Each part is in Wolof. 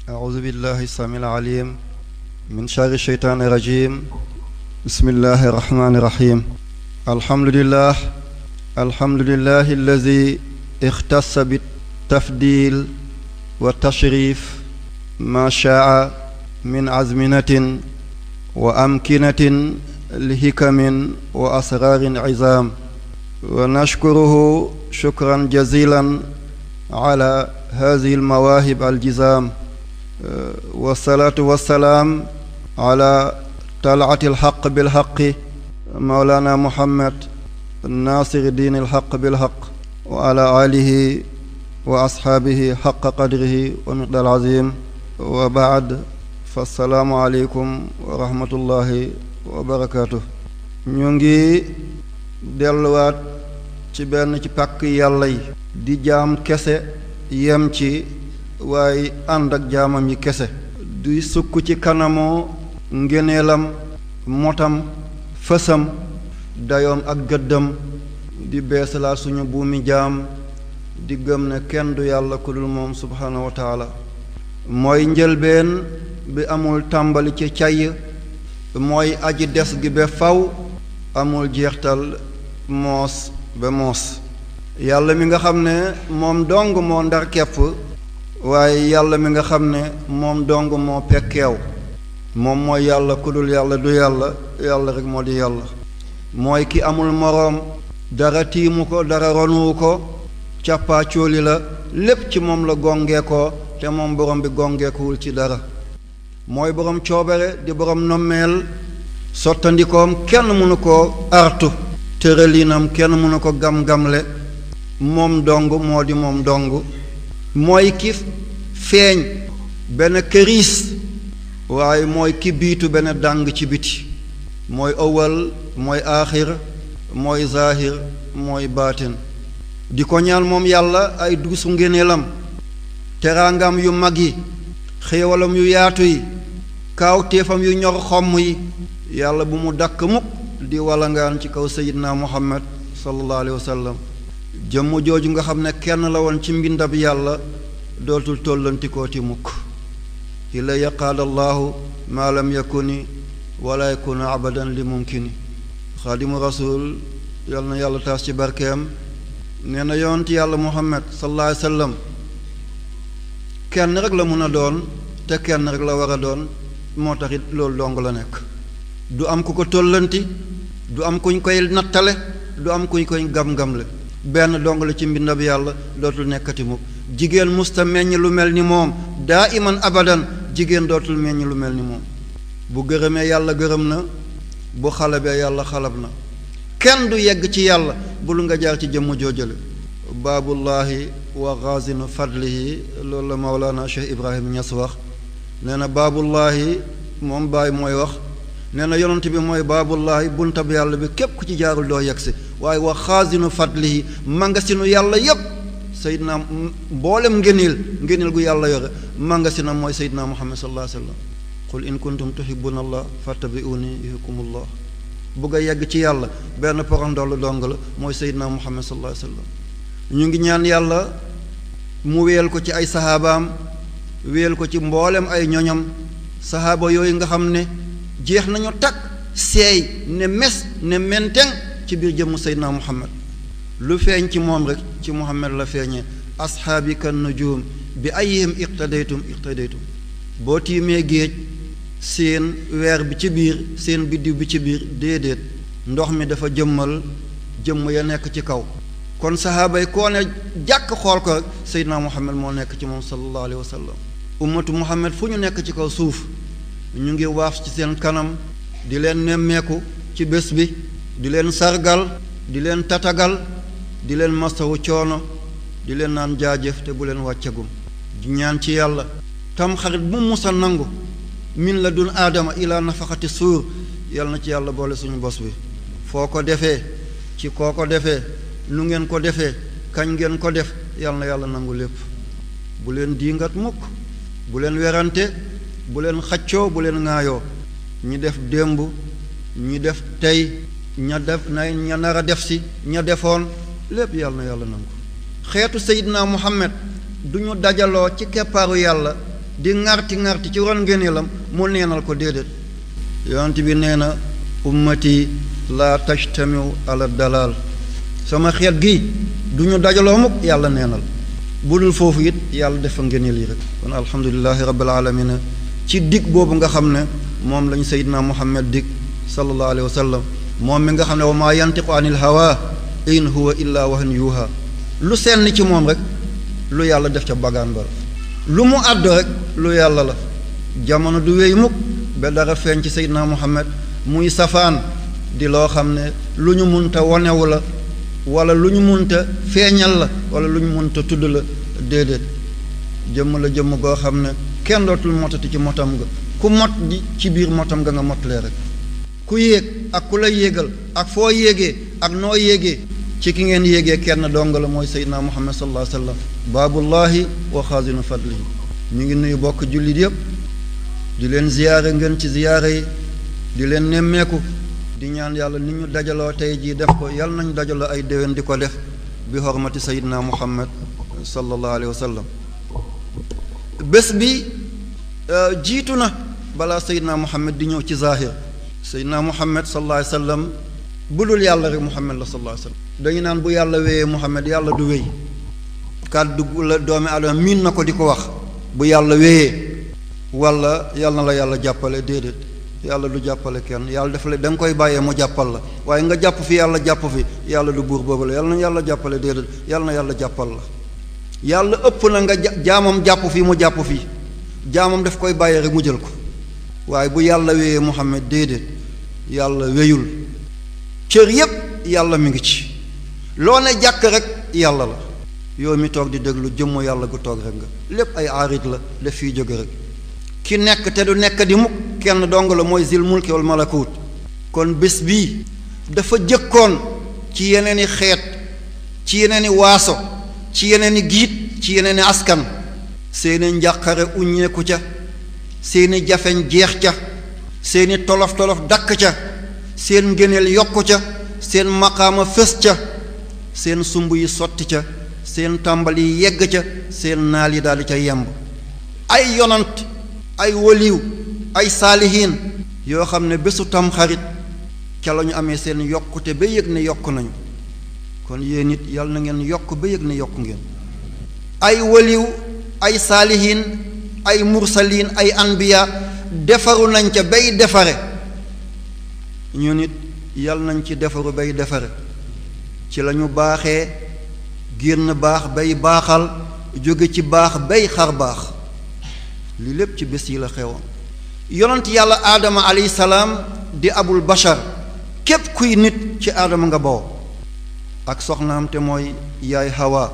أعوذ بالله السميع العليم من شر الشيطان الرجيم بسم الله الرحمن الرحيم الحمد لله الحمد لله الذي اختص بالتفضيل والتشريف ما شاء من أزمنة وأمكنة لحكم وأسرار عظام ونشكره شكرا جزيلا على هذه المواهب الجزام والصلاة والسلام على طلعة الحق بالحق مولانا محمد ناصر الدين الحق بالحق وعلى آله وأصحابه حق قدره ومقدار العظيم وبعد فالسلام عليكم ورحمة الله وبركاته ñu ngi delluwaat ci benn ci pàkk yàlla yi di jaam kese yem ci waaye ànd ak jaamam yi kese di sukk ci kanamoo ngéneelam motam fësam dayoom ak gëddam di beesalaa suñu buumi jaam di gëm ne kenn du yàlla ku dul moom subhaanahu wa taala mooy njëlbeen bi amul tàmbali ci cay mooy aji des gi ba faw amul jeextal moos ba moos yàlla mi nga xam ne moom dong moo ndar kepp waaye yàlla mi nga xam ne moom dong moo pekkeew moom mooy yàlla ku dul yàlla du yàlla yàlla rek moo di yàlla mooy ki amul moroom dara tiimu ko dara ronuwu ko càppaa cóoli la lépp ci moom la gongee ko te moom borom bi gongeekuwul ci dara mooy borom coobare di borom nommeel sottandikoom kenn mënu ko artu tërëlinam kenn mënu ko gam-gamle moom dong moo di moom dong mooy ki feeñ benn këriis waaye mooy ki biitu benn dàng ci biti mooy awal mooy aaxir mooy zaahir mooy baatin di ko ñaan moom yàlla ay duusu ngéneelam teraangam yu mag yi xéewalam yu yaatu yi kaawteefam yu ñor xomm yi yàlla bu mu dakk mukk di walangaan ci kaw sayidna muhammad sallallahu alayhi wa sallam jëmm jooju nga xam ne kenn la woon ci mbindab yàlla dootul tollantikooti mukk ilaya qaala allahu maa lam yakuni wala yakunu abadan li mumkini xaadimu rasul yal na yàlla taas ci barkeem nee na yonent yàlla muhammad sallallahu alayhi wa sallam kenn rek la mun a doon te kenn rek la war a doon moo tax it loolu dong la nekk du am ku ko tollanti du am kuñ koy nattale du am kuñ koy gam-gamle benn dong la ci mbindab yàlla dootul nekkati mukk jigéen musta meññ lu mel ni moom daa iman abadan jigéen dootul meññ lu mel ni moom bu gërëmee yàlla gërëm na bu xalabee yàlla xalab na kenn du yegg ci yàlla bul nga jaar ci jëmm joojale baabullahi wa gazinu fadlihi loolu la mawlaana cheikh ibrahim ñas wax nee na baabullahi moom baay mooy wax nee na yonent bi mooy baabullahi buntab yàlla bi képp ku ci jaarul doo yegg si waaye wa xaazinu fadlihi mangasinu yàlla yépp sayidna mboolem ngéneel ngéneel gu yàlla yore mangasina mooy sayidna muhammad sallallahu alayhi wa sallam qul in kuntum tuhibbuna allah fattabi'uni yuhibbukumullah bugg a yegg ci yàlla benn porandoolu dong la mooy sayidna muhammad sallallahu alayhi wa sallam ñu ngi ñaan yàlla mu wéyal ko ci ay saxaabaam wéyal ko ci mboolem ay ñoñam saxaaba yooyu nga xam ne jeex nañu takk seey ne mes ne menteng ci biir jëmm seydina muhammad lu feeñ ci moom rek ci muhammad la feeñee asxaabi kan nujum bi ayihim iqtadaytum iqtadaytum boo tiimee géej seen weer bi ci biir seen biddiw bi ci biir déedéet ndox mi dafa jëmmal jëmm ya nekk ci kaw kon saxaaba yi koo ne jàkk xool ko rek seydina muhammad moo nekk ci moom sallallahu alayhi wa sallam ummatu muhammad fu ñu nekk ci kaw suuf ñu ngi waaf ci seen kanam di leen nemmeeku ci bés bi di leen sargal di leen tatagal di leen masawu coono di leen naan jaajëf te bu leen wàccagum di ñaan ci yàlla tam xarit bu musa nangu min la dun aadama ilaa nafaxati suur yàlla na ci yàlla boole suñu bos bi foo ko defee ci koo ko defee nu ngeen ko defee kañ ngeen ko def yàlla na yàlla nangu lépp bu leen diingat mukk bu leen werante bu leen xaccoo bu leen ŋaayoo ñi def démb ñi def tey ña def na ña nar a def si ña defoon lépp yàlla na yàlla nangu xeetu sayidna muhammad du ñu dajaloo ci keppaaru yàlla di ŋarti ŋarti ci ron ngëneelam mu neenal ko déedéet yonent bi nee na ummati laa tajtamiu ala dalal sama xeet gi du ñu dajaloo mukk yàlla neenal bu dul foofu it yàlla defa ngëneel yi rek kon alhamdulilahi rabbil alamina ci dig boobu nga xam ne moom lañu seydina muhammad dig sallallahu alayhi wa sallam moom mi nga xam ne wa maa yantiqu anil hawa in huwa illa wahyun yuha lu senn ci moom rek lu yàlla def ca bagaan ba lu mu àddu rek lu yàlla la jamono du wéy mukk ba dara feeñ ci seydina muhammad muy safaan di loo xam ne lu ñu munta wonewu la wala lu ñu munta feeñal la wala lu ñu munta tudd la déedéet jëmm la jëmm goo xam ne kenn dootul motati ci motam nga ku mot di ci biir motam nga nga motalee rek ku yéeg ak ku la yéegal ak foo yéegee ak noo yéegee ci ki ngeen yéegee kenn dong la mooy seydina muhammad sallallahu alayhi wa sallam baabullahi wa xaazinu fadlihi ñu ngi nuyu bokk jullit yépp di leen ziyaare ngeen ci ziyaare yi di leen nemmeeku di ñaan yàlla ni ñu dajaloo tey jii def ko yàlla nañu dajaloo ay déwén di ko def bi xormati seydina muhammad sallallahu alayhi wa sallam bés bi jiitu na balaa seydina muhammad di ñëw ci zahir seydina muhammad sallallahu alayhi wa sallam bu dul yàlla rek muhammad la sallallahu alayhi wa sallam dañu naan bu yàlla wéyee muhammad yàlla du wéy kàddu la doomi aadama miin na ko di ko wax bu yàlla wéyee wala yàlla na la yàlla jàppale déedéet yàlla du jàppale kenn yàlla dafa la da nga koy bàyyee mu jàppal la waaye nga jàpp fi yàlla jàpp fi yàlla du buur boobu la yàlla na yàlla jàppale déedéet yàlla na yàlla jàppal la yàlla ëpp na nga jaamam jàpp fii mu jàpp fii jaamam daf koy bàyyee rek mu jël ko waaye bu yàlla wéyee Muhammad déedéet yàlla wéyul cër yépp yàlla mi ngi ci loo ne jàkk rek yàlla la yow mi toog di déglu jëmmu yàlla gu toog rek nga lépp ay aarit la daf fiy jóge rek ki nekk te du nekk di mukk kenn dong la mooy zil mulki wal malakut kon bés bii dafa jëkkoon ci yeneen i xeet ci yeneen i waaso ci yeneen i giit ci yeneen i askan seeni njàqare uññeeku ca seeni jafeñ jeex ca seeni tolof-tolof dakk ca seen ngëneel yokku ca seen maqaama fës ca seen sumb yi sotti ca seen tàmbali yi yegg ca seen naal yi daldi ca yemb ay yonant ay waliw ay saalihiin yoo xam ne bésu tamxarit ca la ñu amee seen yokkute ba yëg ne yokk nañu kon yéen it yal na ngeen yokk ba yëg ne yokk ngeen ay waliw ay saalihiin ay mursaliin ay anbiya defaru nañ ca bay defare ñu nit yal nañ ci defaru bay defare ci la ñu baaxee génn baax bay baaxal jóge ci baax bay xar baax li lépp ci bés yi la xewoon yonent yàlla aadama alayhi salaam di abul bashar képp kuy nit ci aadama nga bawoo ak soxnaam te mooy yaay hawa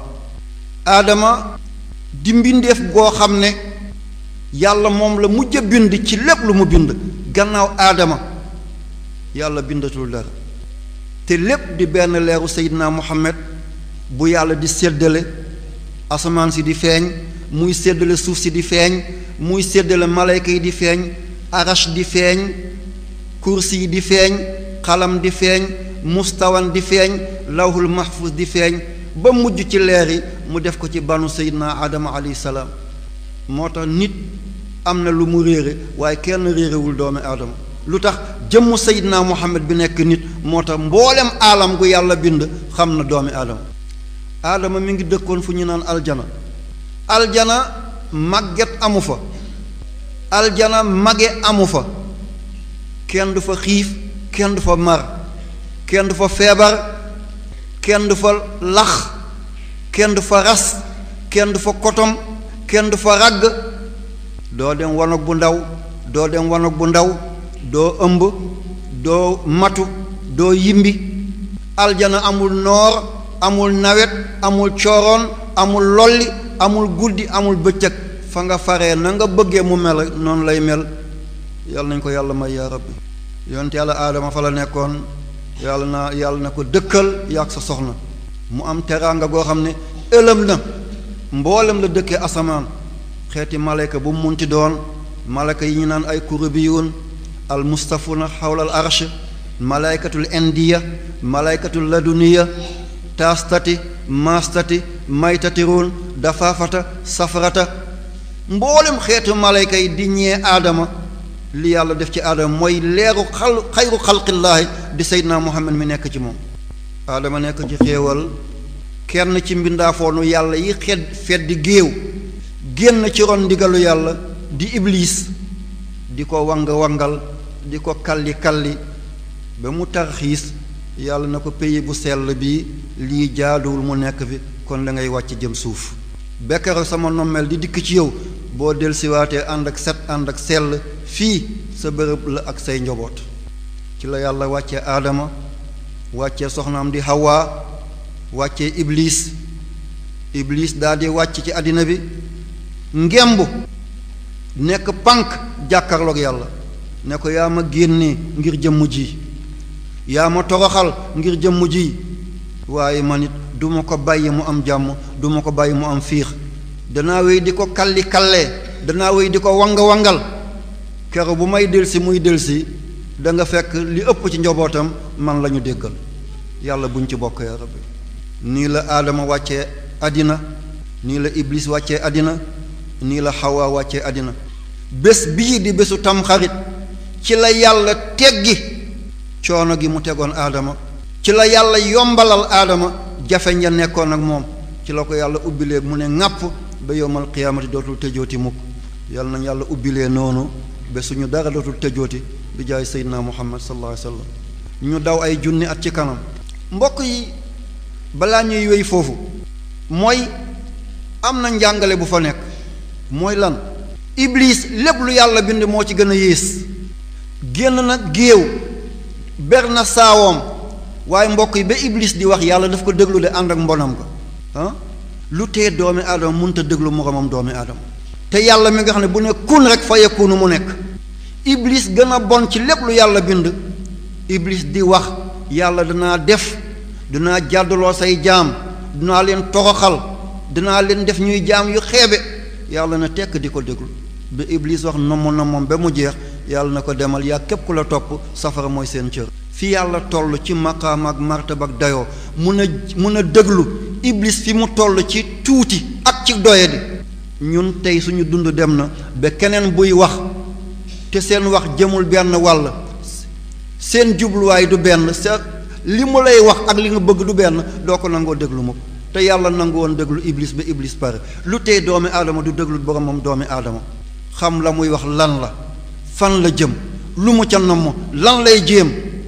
aadama di mbindeef goo xam ne yàlla moom la mujj a bind ci lépp lu mu bind gannaaw aadama yàlla bindatul dara te lépp di benn leeru seydina muhammad bu yàlla di séddale asamaan si di feeñ muy séddale suuf si di feeñ muy séddale malayka yi di feeñ arash di feeñ kursi yi di feeñ xalam di feeñ mustawan di feeñ lawhul mahfuz di feeñ ba mujj ci leer yi mu def ko ci banu seydina adama alayhi salaam moo tax nit am na lu mu réere waaye kenn réerewul doomi aadama lu tax jëmmu seydina muhammad bi nekk nit moo tax mboolem aalam gu yàlla bind xam na doomi aadama aadama mi ngi dëkkoon fu ñu naan aljana aljana màgget amu fa aljana mage amu fa kenn du fa xiif kenn du fa mar kenn du fa feebar kenn du fa lax kenn du fa ras kenn du fa kotom kenn du fa ragg doo dem wanag bu ndaw doo dem wanag bu ndaw doo ëmb doo matu doo yimbi aljana amul noor amul nawet amul cooroon amul lolli amul guddi amul bëccëg fa nga faree na nga bëggee mu mel noonu lay mel yàlla nañ ko yàlla may yaa rabbi yonent yàlla aadama fa la nekkoon yàlla na yàlla na ko dëkkal yaag sa soxna mu am teraanga goo xam ne ëlëm na mboolem la dëkkee asamaan xeeti malayka bu mu munti doon malayka yi ñu naan ay kurubiyun al mustafuna xawla al arsh malaykatul indiya malaykatul laduniya taastati maastati maytatiruun dafaafata safarata mboolem xeetu malayka yi di ñee aadama li yàlla def ci aadama mooy leeru xal xayru xalqillaahi di seydinaa muhammad mi nekk ci moom aadama nekk ci xéewal kenn ci mbindaafoonu yàlla yi xed feddi géew génn ci ron ndigalu yàlla di iblis di ko wang wangal di ko kalli kalli ba mu tarxiis yàlla na ko pays bu sell bi lii jaaduwul mu nekk fi kon da ngay wàcc jëm suuf bekkaro sama nommeel di dikk ci yow boo delsiwaatee ànd ak set ànd ak sell fii sa bërëb la ak say njaboot ci la yàlla wàccee aadama wàccee soxnaam di Hawa wàccee iblis iblis daal di wàcc ci àddina bi ngemb nekk pànk jàkkarloog yàlla ne ko yaa ma génnee ngir jëmm ji yaa ma toroxal ngir jëmm ji waaye man it du ma ko bàyyi mu am jàmm du ma ko bàyyi mu am fiix danaa wéy di ko kalli kallee danaa wéy di ko wanga wangal kero bu may delsi muy delsi da nga fekk li ëpp ci njobootam man la ñu déggal yàlla buñ ci bokk ya rabbi nii la aadama wàccee àddina nii la iblis wàccee àddina nii la xawaa wàccee àddina bés bii di bésu tamxarit ci la yàlla teggi coono gi mu tegoon aadama ci la yàlla yombalal aadama jafeñ ya nekkoon ak moom ci la ko yàlla ubbilee mu ne ŋàpp ba yowmal qiyaamati dootul tëjooti mukk yàlla nañ yàlla ubbilee noonu ba suñu dara dootul tëjooti bi jaay seydina muhammad sallallahu alayhi wa sallam ñu daw ay junni at ci kanam mbokk yi balaa ñuy wéy foofu mooy am na njàngale bu fa nekk mooy lan iblis lépp lu yàlla bind moo ci gën a yées génn na géew ber na saawoom waaye mbokk yi ba iblis di wax yàlla daf ko déglu de ànd ak mbonam ko ah lu tee doomi aadama mënut a déglu moromam doomi aadama te yàlla mi nga xam ne bu ne kun rek fa yakunu mu nekk iblis gën a bon ci lépp lu yàlla bind iblis di wax yàlla danaa def dinaa jàddaloo say jaam dinaa leen toroxal dinaa leen def ñuy jaam yu xeebe yàlla na tekk di ko déglu ba iblis wax nomm na moom ba mu jeex yàlla na ko demal yaa képp ku la topp safara mooy seen cër fi yàlla toll ci maqaam ak martaba ak dayoo mun a mun a déglu iblis fi mu toll ci tuuti ak ci doyadi ñun tey suñu dund dem na ba keneen buy wax te seen wax jëmul benn wàll seen jubluwaay du benn sa li mu lay wax ak li nga bëgg du benn doo ko nangoo déglu ma te yàlla nangu woon déglu iblis ba iblis pare lu tey doomi aadama du déglu boromam doomi aadama xam la muy wax lan la fan la jëm lu mu ca namm lan lay jéem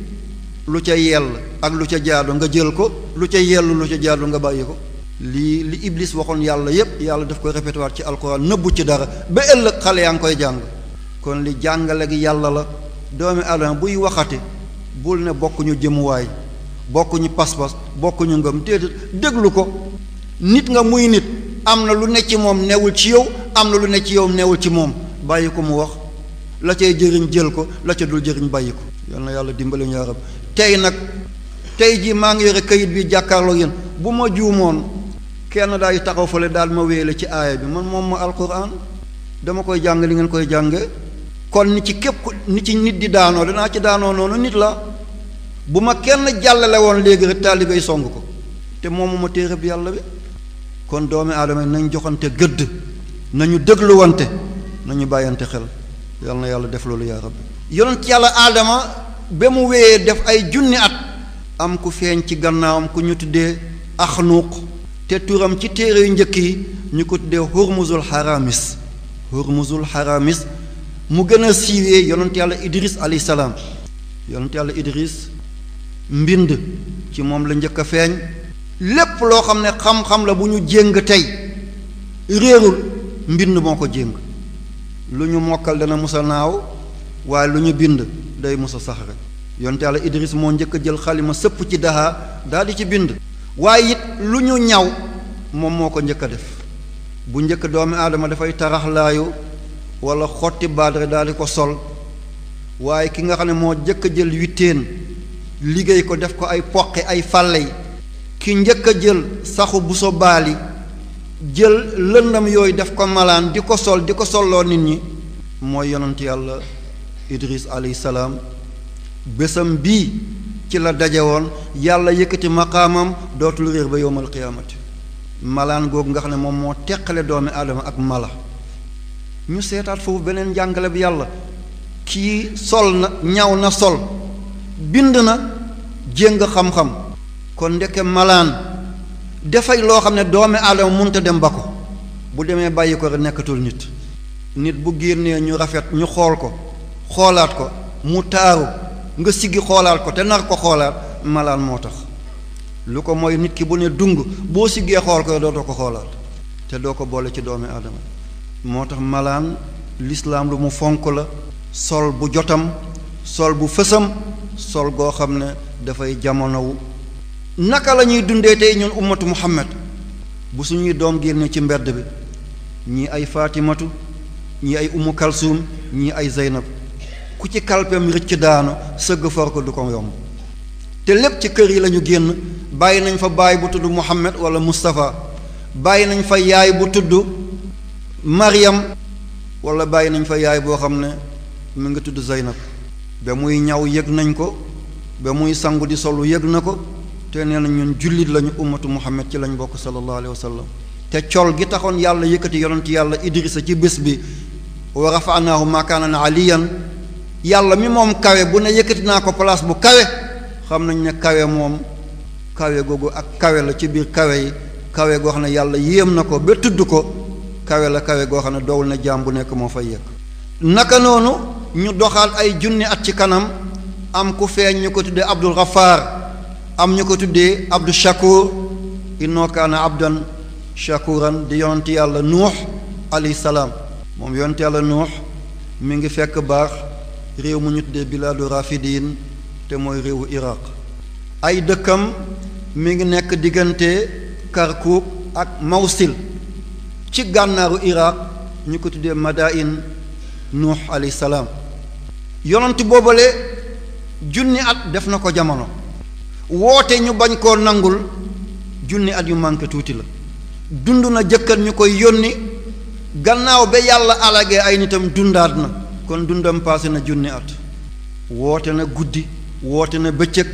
lu ca yell ak lu ca jaadu nga jël ko lu ca yellu lu ca jaadu nga bàyyi ko lii li iblis waxoon yàlla yépp yàlla daf koy répété waat ci alxuraan nëbbu ci dara ba ëllëg xale yaa ngi koy jàng kon li jàngale gi yàlla la doomi aadama buy waxati bul ne bokkuñu jëmuwaay bokkuñu pas-pas bokkuñu ngëm déedéet déglu ko nit nga muy nit am na lu ne ci moom newul ci yow am na lu ne ci yow newul ci moom bàyyi ko mu wax la cay jëriñ jël ko la ca dul jëriñ bàyyi ko yal na yàlla dimbali ñu yarab tey nag tey jii maa ngi yore kayit bi jàkkaarloo yéen bu ma juumoon kenn daay taxaw fale daal ma wéele ci aaya bi man moom ma alquran dama koy jàng li ngeen koy jànge kon ni ci képp ni ci nit di daanoo danaa ci daanoo noonu nit la bu ma kenn jàllale woon léegi rek taalibey song ko te moomu ma téere bi yàlla bi kon doomi aadama yi nañ joxante gëdd nañu dégluwante nañu bàyyante xel yal na yàlla def loolu yaa rabbi yonent yàlla aadama ba mu wéyee def ay junni at am ku feeñ ci gannaawam ku ñu tuddee axnuuq te turam ci téere yu njëkk yi ñu ko tuddee hurmuzul haramis hurmuzul haramis mu gën a siiwee yonent yàlla idris alayhi salaam yonent yàlla idris mbind ci moom la njëkk a feeñ lépp loo xam ne xam-xam la bu ñu jéng tey réerul mbind moo ko jéng lu ñu mokkal dana musa naaw waaye lu ñu bind day musa sax rek yonte yàlla idris moo njëkk a jël xalima sëpp ci daxaa daal di ci bind waaye it lu ñu ñaw moom moo ko njëkk a def bu njëkk doomi aadama dafay taraxlaayu wala xotti baadre daal di ko sol waaye ki nga xam ne moo njëkk a jël witteen liggéey ko def ko ay poqi ay fàlle ki njëkk a jël saxu bu so baali jël lëndam yooyu def ko malaan di ko sol di ko solloo nit ñi mooy yonent yàlla idris alayhi salaam bésam bii ci la daje woon yàlla yëkkati maqaamam dootul réer ba yowmal qiyaamati malaan googu nga xam ne moom moo teqale doomi aadama ak mala ñu seetaat foofu beneen njàngale bi yàlla kii sol na ñaw na sol bind na jéng xam-xam kon ndeke malaan dafay loo xam ne doomi aadama munta dem ba ko bu demee bàyyi ko rek nekkatul nit nit bu génnee ñu rafet ñu xool ko xoolaat ko mu taaru nga siggi xoolaat ko te nar ko xoolaat malaan moo tax lu ko mooy nit ki bu ne dung boo siggee xool ko dootoo ko xoolaat te doo ko boole ci doomi aadama moo tax malaan lislaam lu mu fonk la sol bu jotam sol bu fësam sol goo xam ne dafay jamonowu naka la ñuy dundee tey ñun ummatu muhammad bu suñuy doom génne ci mbedd bi ñii ay faatimatu ñii ay umu kalsuum ñii ay zeynab ku ci kalpem rëcc daanu sëgg for ko du ko yomb te lépp ci kër yi lañu génn bàyyi nañ fa baay bu tudd muhammad wala mustafa bàyyi nañ fa yaay bu tudd maryam wala bàyyi nañ fa yaay boo xam ne mu ngi tudd zeynab ba muy ñaw yëg nañ ko ba muy sangu di solu yëg na ko te nee na ñun jullit lañu ummatu muhammad ci lañ bokk sallallahu alayhi wa sallam te col gi taxoon yàlla yëkkati yonent yàlla idrisa ci bés bi wa rafanaahu makaanan aliyan yàlla mi moom kawe bu ne yëkkati naa ko place bu kawe xam nañ ne kawe moom kawe googu ak kawe la ci biir kawe yi kawe goo xam ne yàlla yéem na ko ba tudd ko kawe la kawe goo xam ne doowul na jaam bu nekk moo fay yëg naka noonu ñu doxaat ay junni at ci kanam am ku feeñ ñu ko tuddee abdul ghaffar am ñu ko tuddee abdul shakur innoo kaana abdan shakuran di yonent yàlla nuux alayhi salaam moom yonent yàlla nuux mi ngi fekk baax réew mu ñu tuddee bilaadu rafidin te mooy réewu iraq ay dëkkam mi ngi nekk diggante karkuk ak mawsil ci gànnaaru iraq ñu ko tuddee madain nuux alayhi salaam yonent boobale junni at def na ko jamono woote ñu bañ koo nangul junni at yu manqué tuuti la dund na jëkkat ñu koy yónni gannaaw ba yàlla alagee ay nitam dundaat na kon dundam paase na junni at woote na guddi woote na bëccëg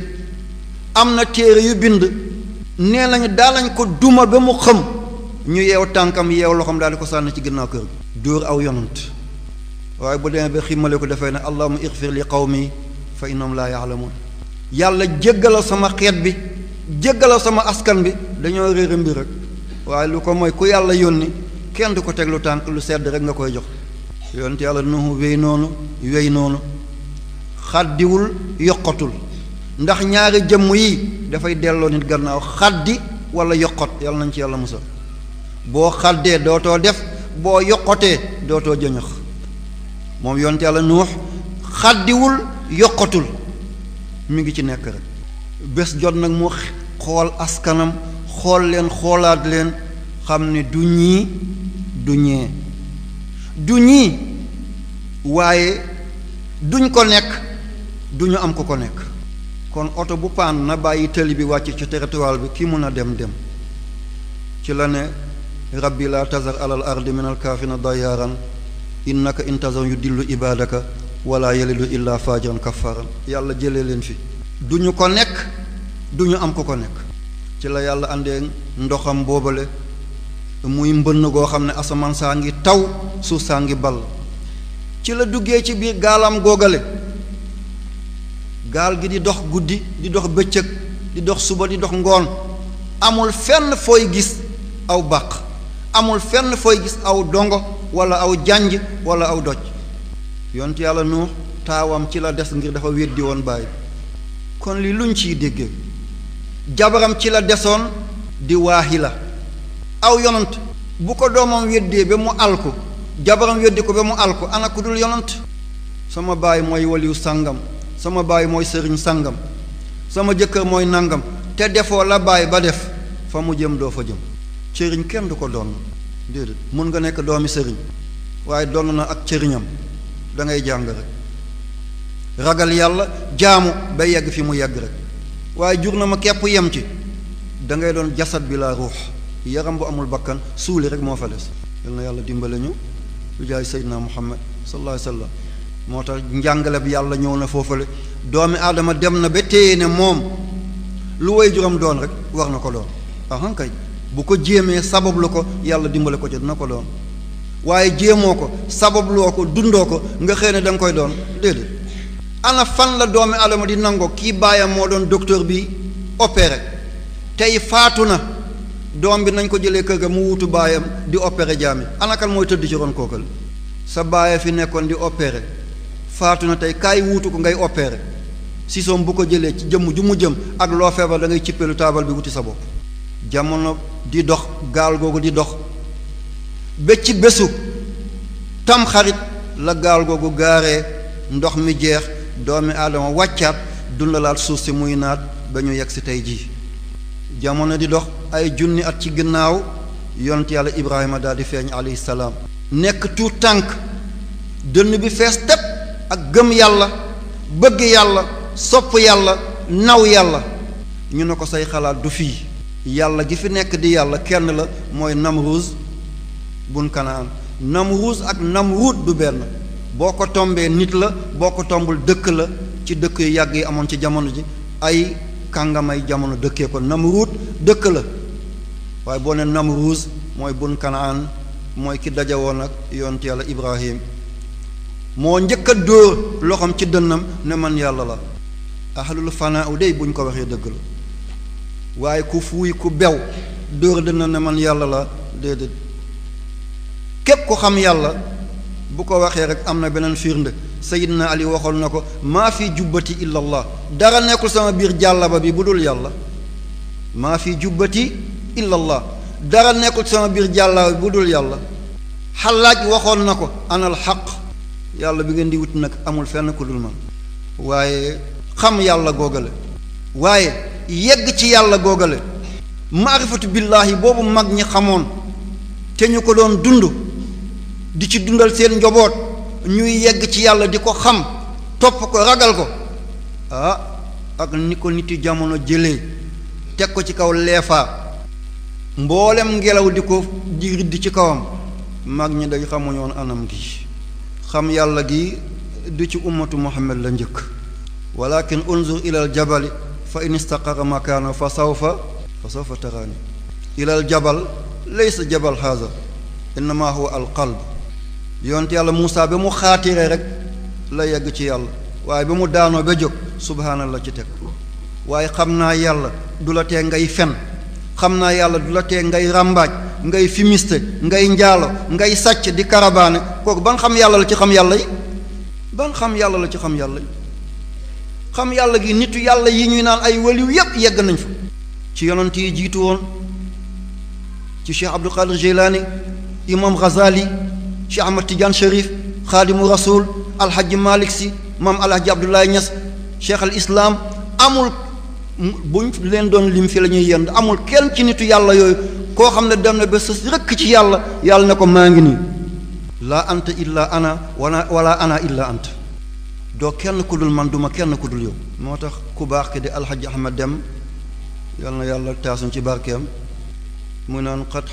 am na téere yu bind nee nañu daa lañ ko duma ba mu xëm ñu yeew tànkam yeew loxoom daal di ko sànni ci ginnaaw kër gi dóor aw yonant waaye bu demee ba ximmale ko dafay ne allahuma ixfir li qawmi fa innahum laa yaalamuun yàlla jéggalal sama xeet bi jéggalal sama askan bi dañoo réere mbir rek waaye lu ko mooy ku yàlla yónni kenn du ko teg lu tànk lu sedd rek nga koy jox yonent yàlla nuhu wéy noonu wéy noonu xaddiwul yokkatul ndax ñaari jëmm yi dafay delloo nit gannaaw xaddi wala yokkot yàlla nañ ci yàlla musal boo xaddee dootoo def boo yokkotee dootoo jëñëx moom yonent yàlla nuux xaddiwul yokkatul mi ngi ci nekk rek bés jot nag mu xool askanam xool leen xoolaat leen xam ne du ñii du ñee du ñii waaye duñ ko nekk du ñu am ko ko nekk kon oto bu paan na bàyyi tëli bi wàcc ci territoire bi ki mun a dem dem ci la ne rabbi laa tazar alal ardi min alkaafina dayaaran innaka intazar yu dillu ibadaka wala yalidu illa fajiran kafaran yàlla jëlee leen fi du ñu ko nekk du ñu am ko ko nekk ci la yàlla àndee ndoxam boobale muy mbënn goo xam ne asamaan saa ngi taw suuf saa ngi ball ci la duggee ci biir gaalam googale gaal gi di dox guddi di dox bëccëg di dox suba di dox ngoon amul fenn fooy gis aw bàq amul fenn fooy gis aw dongo wala aw janj wala aw doj yont yàlla nuux taawam ci la des ngir dafa weddi woon bàyyi kon li luñ ciy déggee jabaram ci la desoon di waaxi la aw yonant bu ko doomam weddee ba mu alku jabaram weddi ko ba mu alku ana ku dul yonant sama baay mooy waliyu sàngam sama baay mooy sëriñ sàngam sama jëkkër mooy nangam te defoo la baay ba def fa mu jëm doo fa jëm cëriñ kenn du ko doon déedéet mun nga nekk doomi sëriñ waaye doon na ak cëriñam da ngay jàng rek ragal yàlla jaamu ba yegg fi mu yegg rek waaye jur na ma kepp yem ci da ngay doon jasad bi laa ruux yaram bu amul bakkan suuli rek moo fa des yal na yàlla dimbale ñu lu jaay seydina muhammad sallallahu alayhi wa sallam moo tax njàngale bi yàlla ñëw na foofale doomi aadama dem na ba téye ne moom lu way juram doon rek war na ko doon ahan kay bu ko jéemee sabab lu ko yàlla dimbale ko ci dina ko doon waaye jéemoo ko sababloo ko dundoo ko nga xëy ne da nga koy doon déedéet ana fan la doomi adama di nangoo kii baayam moo doon docteur bi opéré tey faatu na doom bi nañ ko jëlee kër ga mu wutu baayam di opéré jaami ana kan mooy tëdd ci ron kookal sa baaya fi nekkoon di opéré faatu na tey kaay wuutu ko ngay opéré si soom bu ko jëlee ci jëmm ju mu jëm ak loo feebar da ngay cippeelu taabal bi wuti sa bopp jamono di dox gaal googu di dox ba ci bésu tam xarit la gaal googu gaaree ndox mi jeex doomi aadama wàccaat dundalaat suuf si muy naat ba ñu yegg si tey jii jamono di dox ay junni at ci ginnaaw yonent yàlla ibrahima daal di feeñ alayhi salaam nekk tuut tànk dënn bi fees tepp ak gëm yàlla bëgg yàlla sopp yàlla naw yàlla ñu ne ko say xalaat du fii yàlla gi fi nekk di yàlla kenn la mooy namruuz bun kanaan namruuz ak namruud du benn boo ko tombee nit la boo ko tombul dëkk la ci dëkk yu yàgg yi amoon ci jamono ji ay kàngamay jamono dëkkee ko namruud dëkk la waaye boo ne namruuz mooy bun kanaan mooy ki dajawoon ak yonent yàlla ibrahim moo njëkk a dóor loxoom ci dënnam ne man yàlla la ahlul fanaa u dey bu ñu ko waxee dëgg la waaye ku fuuy ku bew dóor dënnam ne man yàlla la déedéet képp ku xam yàlla bu ko waxee rek am na beneen firnde sayidna ali waxoon na ko maa fi jubbati illa allah dara nekkul sama biir jàllaba bi bu dul yàlla maa fi jubbati illa allah dara nekkul sama biir jàllaba bi bu dul yàlla xalaaj waxoon na ko anal xaq yàlla bi ngeen di wut nag amul fenn ku dul man waaye xam yàlla googale waaye yegg ci yàlla googale maarifatu billaahi boobu mag ñi xamoon te ñu ko doon dund di ci dundal seen njaboot ñuy yegg ci yàlla di ko xam topp ko ragal ko ah ak ni ko niti jamono jëlee teg ko ci kaw leefaa mboolem ngelaw di ko di riddi ci kawam mag ñi day xamuñoon anam gi xam yàlla gi du ci ummatu muhammad la njëkk walakin unzur ilal jabali fa in istaqara makaana fa sawfa fa sawfa taraani ilal jabal laysa jabal haza innama huwa al qalb yonte yàlla Muusa ba mu xaatiree rek la yegg ci yàlla waaye ba mu daanoo ba jóg subhaanallah ci teg waaye xam naa yàlla du la tee ngay fen xam naa yàlla du la tee ngay ràmbaaj ngay fimiste ngay njaalo ngay sàcc di karabaane kooku ban xam yàlla la ci xam yàlla yi ban xam yàlla la ci xam yàlla yi xam yàlla gi nitu yàlla yi ñuy naan ay waliw yépp yegg nañ fa ci yonent yi jiitu woon ci cheikh abdul qadir jilani imam ghazali cheikh ahmad tidiane sharif xaadimu rasul alhaji malik si maam alhaji abdoulaye ñas cheikh al islam amul buñ leen doon lim fi la ñuy yend amul kenn ci nitu yàlla yooyu koo xam ne dem na ba sës rëkk ci yàlla yàlla ne ko maa ngi nii laa anta illa ana wala wala ana illa anta doo kenn ku dul man duma kenn ku dul yow moo tax ku baax ki di alxaji ahmad dem yal na yàlla taasuñ ci barkeem mu naan qad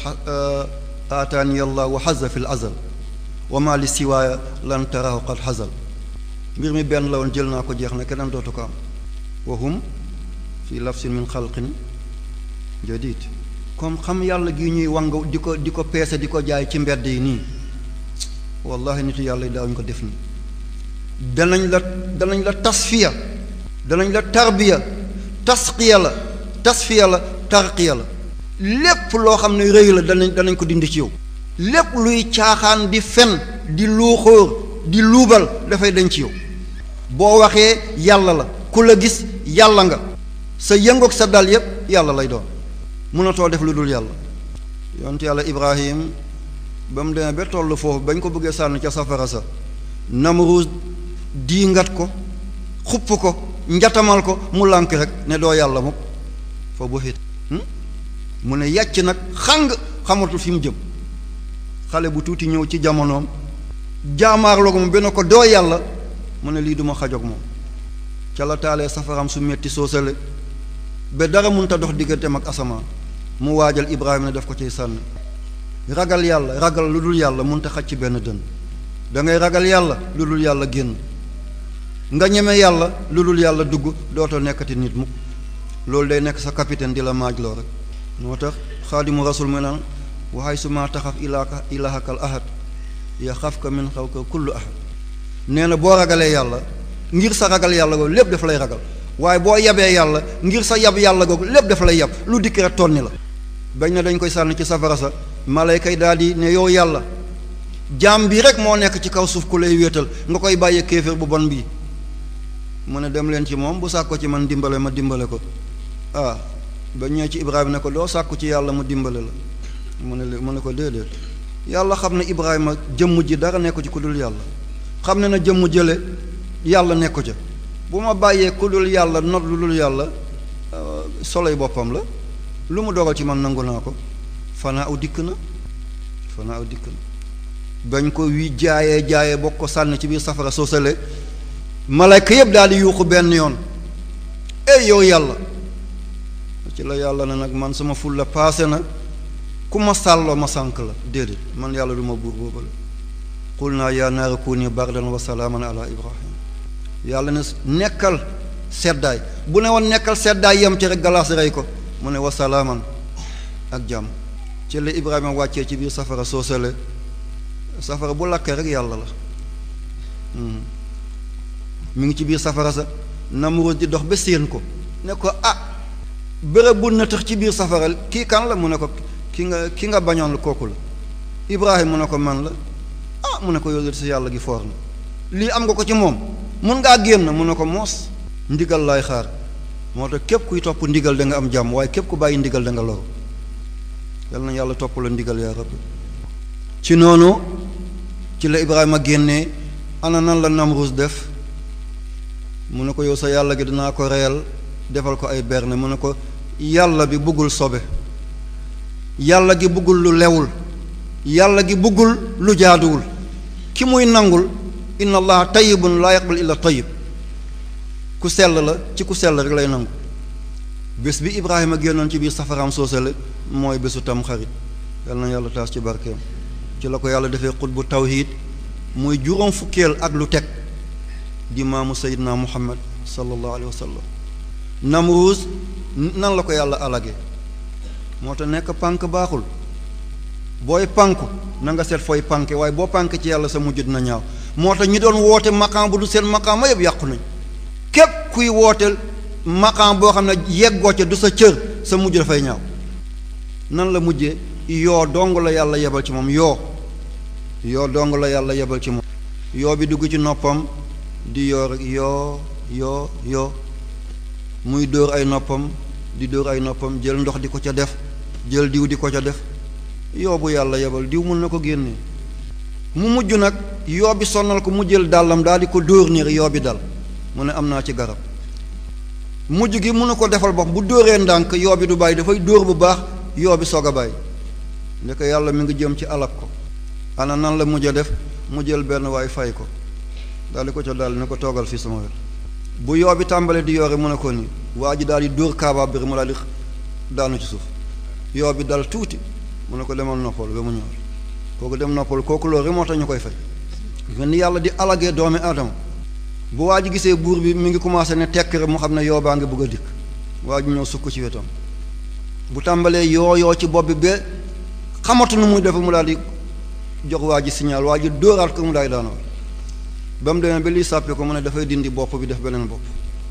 aataani yàlla wa xaza fi l azal wa ma li siwaaya lan tarahu qad xazal mbir mi benn la woon jël naa ko jeex na keneen dootu ko am wa hum fi lafsin min xalqin jadid comme xam yàlla gi ñuy wang di ko di ko peese di ko jaay ci mbedd yi nii wallahi nitu yàlla yi daawuñu ko def nii danañ la danañ la tasfiya danañ la tarbiya tasqiya la tasfiya la tarqiya la lépp loo xam ne rëy la danañ danañ ko dindi ci yow lépp luy caaxaan di fen di luuxóor di luubal dafay dañ ci yow boo waxee yàlla la ku la gis yàlla nga sa yëngoog sa dal yépp yàlla lay doon mënatoo def lu dul yàlla yonte yàlla ibrahim ba mu demee ba toll foofu bañ ko bëggee sànni ca safara sa namruus diingat ko xupp ko njatamal ko mu lànk rek ne doo yàlla mukk fa bu xit mu ne yàcc nag xàng xamatul fi mu jëm xale bu tuuti ñëw ci jamonoom jaamaarloo ko mu benn ko doo yàlla mu ne lii duma xajoog moom ca la taalee safaram su metti soosale ba dara mënta dox digganteem ak asamaan mu waajal ibrahima ne def ko ciy sànni ragal yàlla ragal lu dul yàlla mënta xaj ci benn dënn da ngay ragal yàlla lu dul yàlla génn nga ñeme yàlla lu dul yàlla dugg dootoo nekkati nit mukk loolu day nekk sa capitaine di la maaj loo rek moo tax xaadimu rasul mu naan waxay su ma taxaf ilaaka ilaahakal ahad yaxafka min xawka kullu ahad nee na boo ragalee yàlla ngir sa ragal yàlla googu lépp daf lay ragal waaye boo yabee yàlla ngir sa yab yàlla googu lépp daf lay yab lu dikk rek tonni la bañ na dañ koy sànni ci safara sa malayka yi daal di ne yow yàlla jaam bi rek moo nekk ci kaw suuf ku lay wéetal nga koy bàyyee kéeféer bu bon bii mu ne dem leen ci moom bu sàkko ci man dimbale ma dimbale ko ah ba ñëwee ci Ibrahima ne ko doo sàkku ci yàlla mu dimbale la mu ne mu ne ko déedéet yàlla xam ne Ibrahima jëmm ji dara nekku ci ku dul yàlla xam ne na jëmm jële yàlla nekku ca bu ma bàyyee ku dul yàlla not lu dul yàlla soloy boppam la lu mu dogal ci man nangu naa ko fanaa aw dikk na fanaa aw dikk na bañ ko wi jaayee jaayee bokk ko sànni ci biir safara soo sale malayka yëpp daal di yuuxu benn yoon ey yow yàlla ci la yàlla na nag man sama ful la paase na ku ma sàlloo ma sànk la déedéet man yàlla du ma buur boobale qul naa yaa naara kuuni bardan wa salaaman ala ibrahim yàlla ne nekkal seddaay bu ne woon nekkal seddaay yem ci rek galaas rey ko mu ne wa salaaman ak jàmm ci la ibrahima wàccee ci biir safara soo sale safara bu lakkee rek yàlla la mi ngi ci biir safara sa Namrud di dox ba séen ko ne ko ah bërëb bu nëtëx ci biir safara kii kan la mu ne ko ki nga ki nga bañoon kooku la Ibrahima mu ne ko man la ah mu ne ko yow si yàlla gi foor na lii am nga ko ci moom mun ngaa génn mu ne ko moos ndigal laay xaar moo tax képp kuy topp ndigal da nga am jàmm waaye képp ku bàyyi ndigal da nga loru yal na yàlla topp la ndigal yaa rabbi ci noonu ci la Ibrahima génnee ana nan la Namrud def mu ne ko yow sa yàlla gi dinaa ko reyal defal ko ay berne mu ne ko yàlla bi bëggul sobe yàlla gi bëggul lu lewul yàlla gi bëggul lu jaaduwul ki muy nangul inna allaha tayyibun laa yaqbal illa tayyib ku sell la ci ku sell rek lay nangu bés bi Ibrahima génnoon ci biir safaraam soosale mooy bésu tam xarit yal na yàlla taas ci barkeem ci la ko yàlla defee xutbu tawhid muy juróom fukkeel ak lu teg di maamu sayidna muhammad sallallahu alayhi wa sallam namruus nan la ko yàlla alage moo tax nekk pànk baaxul booy pànku na nga seet fooy pànke waaye boo pànk ci yàlla sa mujj dina ñaaw moo tax ñi doon woote maqaam bu du seen maqaam ma yëpp yàqu nañ képp kuy woote maqaam boo xam ne yeggoo ca du sa cër sa mujj dafay ñaaw nan la mujjee yoo dong la yàlla yebal ci moom yoo yoo dong la yàlla yebal ci moom yoo bi dugg ci noppam di yoo rek yoo yoo yoo muy dóor ay noppam di dóor ay noppam jël ndox di ko ca def jël diw di ko ca def yoo bu yàlla yebal diw mun na ko génnee mu mujj nag yoo bi sonnal ko mu jël dàllam daal di ko dóor niir yoo bi dal mu ne am naa ci garab mujj gi mënu ko defal bopp bu dóoree ndànk yoo bi du bàyyi dafay dóor bu baax yoo bi soog a bàyyi ndeke yàlla mi ngi jëm ci alak ko ana nan la mujj a def mu jël benn waay fay ko daal di ko ca daal ne ko toogal fii sama wet bu yoo bi tàmbalee di yoore mu ne ko nii waa ji daal di dóor kaaba bi mu daal di daanu ci suuf yoo bi dal tuuti mu ne ko demal noppal ba mu ñëw kooku dem noppal kooku loolu rek moo tax ñu koy fay ni yàlla di alagee doomi aadama bu waa ji gisee buur bi mi ngi commencé ne tekk rek mu xam ne yoo baa ngi bëgg a dikk waa ji ñëw sukk ci wetam bu tàmbalee yoo yoo ci bopp bi ba xamatu nu muy def mu daal di jox waa ji signal waa ji dóoraat ko mu daay daanoo ba mu demee ba lii sàppe ko mu ne dafay dindi bopp bi def beneen bopp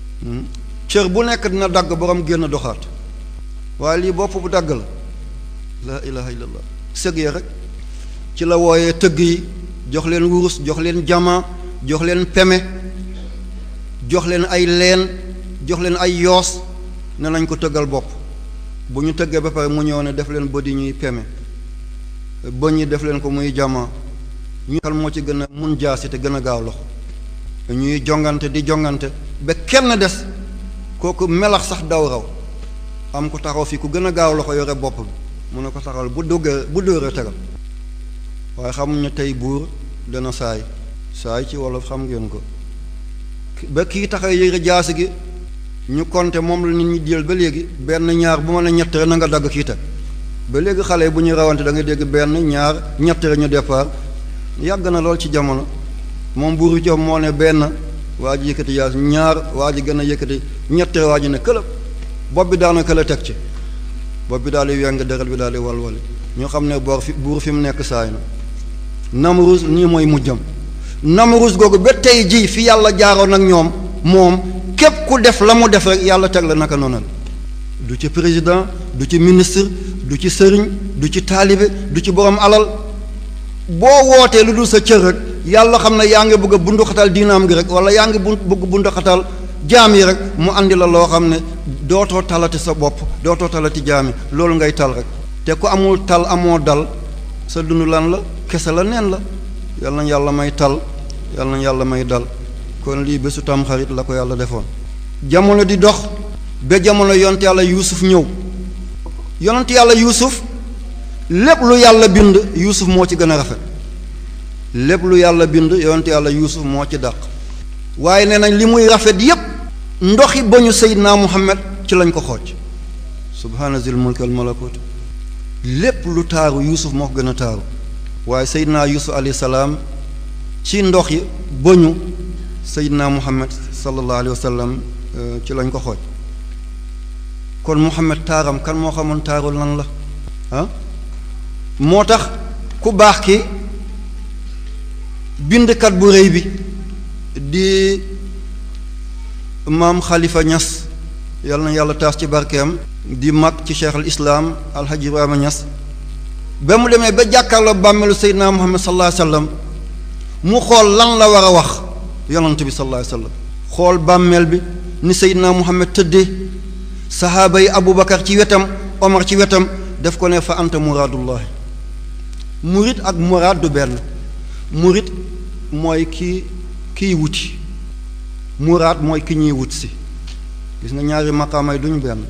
cër bu nekk dina dagg borom génn doxaat waaye lii bopp bu dagg la laa ilaha illallah sëg ya rek ci la wooyee tëgg yi jox leen wurus jox leen jama jox leen peme jox leen ay leen jox leen ay yoos ne nañ ko tëggal bopp bu ñu tëggee ba pare mu ñëw ne def leen bëdi ñuy peme bëñ yi def leen ko muy jama ñu xal moo ci gën a mun jaasi te gën a gaaw loxo ñuy jongante di jongante ba kenn des kooku melax sax daw raw am ko taxaw fii ku gën a gaaw loxo yore bopp bi mu ne ko taxawal bu duggee bu dóoree tegal waaye xamuñ ne tey buur dana saay saay ci wolof xam ngeen ko ba kii taxaw yëre jaasi gi ñu compter moom la nit ñi jël ba léegi benn ñaar bu ma ne ñett na nga dagg kii teg ba léegi xale yi bu ñu rawante da nga dégg benn ñaar ñett ñu départ yàgg na lool ci jamono moom buur bi moo ne benn waa ji yëkkati jaasi ñaar waa ji gën a yëkkati ñett waa ji ne këlëb bopp bi daana këla teg ci bopp bi daal di weng deret bi daal di walwali ñu xam ne boor fi buur fi mu nekk saay na Namrus nii mooy mujjam Namrus googu ba tey jii fi yàlla jaaroon ak ñoom moom képp ku def la mu def rek yàlla teg la naka noonu du ci président du ci ministre du ci sëriñ du ci taalibe du ci borom alal boo wootee lu dul sa cër rek yàlla xam ne yaa ngi bëgg a bunduxatal diinaam gi rek wala yaa ngi bu bëgg bunduxatal jaam yi rek mu andi la loo xam ne dootoo talati sa bopp dootoo talati jaam yi loolu ngay tal rek te ku amul tal amoo dal sa dund lan la kese la neen la yal na yàlla may tal yal na yàlla may dal kon lii bésu tamxarit la ko yàlla defoon jamono di dox ba jamono yonent yàlla yuusuf ñëw yonent yàlla yuusuf lépp lu yàlla bind yuusuf moo ci gën a rafet lépp lu yàlla bind yonent yàlla yuusuf moo ci dàq waaye nee nañ li muy rafet yépp ndoxi ba ñu seydinaa muhammad ci lañ ko xooj subhaana zil mulki wal malakut lépp lu taaru yuusuf moo ko gën a taaru waaye seydinaa yuusuf alayhi salaam ci ndox yi bëñu seydinaa muhammad sallallahu alayhi wa sallam ci lañ ko xooj kon muhammad taaram kan moo xamoon taarul lan la ah moo tax ku baax ki bindkat bu rëy bi di maam xalifa ñas yal na yàlla taas ci barkeem di mag ci cheikh al islaam alhaji ibrahima ñas ba mu demee ba jàkkaarloo bàmmeelu seydinaa muhammad sallallahu alayhi wasallam mu xool lan la war a wax yonent bi sallallahu alayhi wasallam xool bàmmeel bi ni seydinaa muhammad tëddee sahaaba yi abubakar ci wetam omar ci wetam def ko ne fa anta muraadullahi murit ak muraad du benn murit mooy ki kiy wuti muraad mooy ki ñuy wut si gis nga ñaari maqaamay duñu benn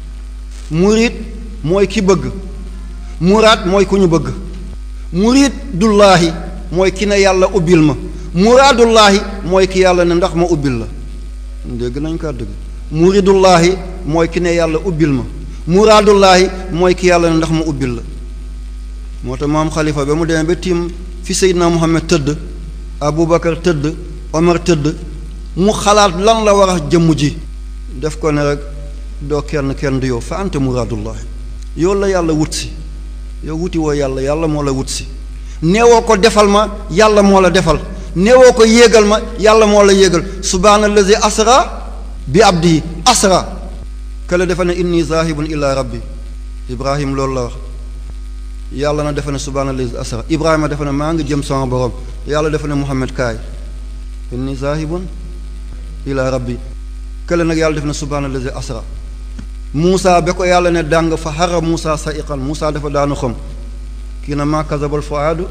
murit mooy ki bëgg muraad mooy ku ñu bëgg murit dullaahi mooy ki ne yàlla ubbil ma muraadullaahi mooy ki yàlla ne ndax ma ubbil la dégg nañ ko dëgg muridullaahi mooy ki ne yàlla ubbil ma muraadullaahi mooy ki yàlla ne ndax ma ubbil la moo tax maam xalifa ba mu demee ba tiim fi seydina muhammad tëdd abubakar tëdd omar tëdd mu xalaat lan la war a jëmm ji def ko ne rek doo kenn kenn du yow fa ante muraadullahi yow la yàlla wut si yow wuti woo yàlla yàlla moo la wut si neewoo ko defal ma yàlla moo la defal neewoo ko yéegal ma yàlla moo la yéegal subhaana allazi asra bi abdihi asra kale defa ne inni zahibun ila rabbi ibrahim loolu la wax yàlla na defa ne subhaana allazi asra ibrahima defa ne maa ngi jëm sama borom yàlla defa ne muhammad kaay inni zahibun ila rabbi kële nag yàlla def na subhaana allazi asra Muusa ba ko yàlla ne dàng fa xara Muusa sa iqan Muusa dafa daanu xam kii na maa kazabal fuaadu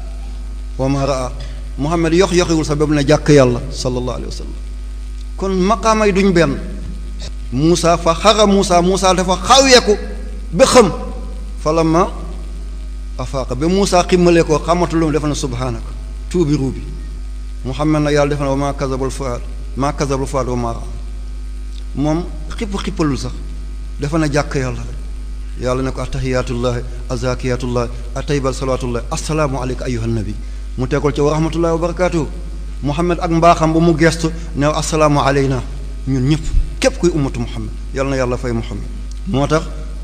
wa ma raa Muhammad yox yoxiwul sa ba mu ne jàkk yàlla sallallahu alayhi wa sallam kon maqaama yi duñ benn Muusa fa xara Muusa Muusa dafa xaweeku ba xam fa la ma afaaqa ba Muusa ximmalee ko xamatulum dafa ne subhaanaka tuubi ruubi Muhammad nag yàlla def na wa maa kazabal fuaad maa kazabal fuaad wa ma raa moom xipp xippalul sax dafa na jàkk yàlla rek yàlla ne ko attahiyatullahi azakiyatullahi ataybal salawatullahi assalaamu aleyka ayuha nabi mu tegal ci wa rahmatullahi wa barakatuhu muhammad ak mbaaxam ba mu gestu new assalaamu aleyna ñun ñëpp képp kuy ummatu muhammad yàlla na yàlla fay muhammad moo tax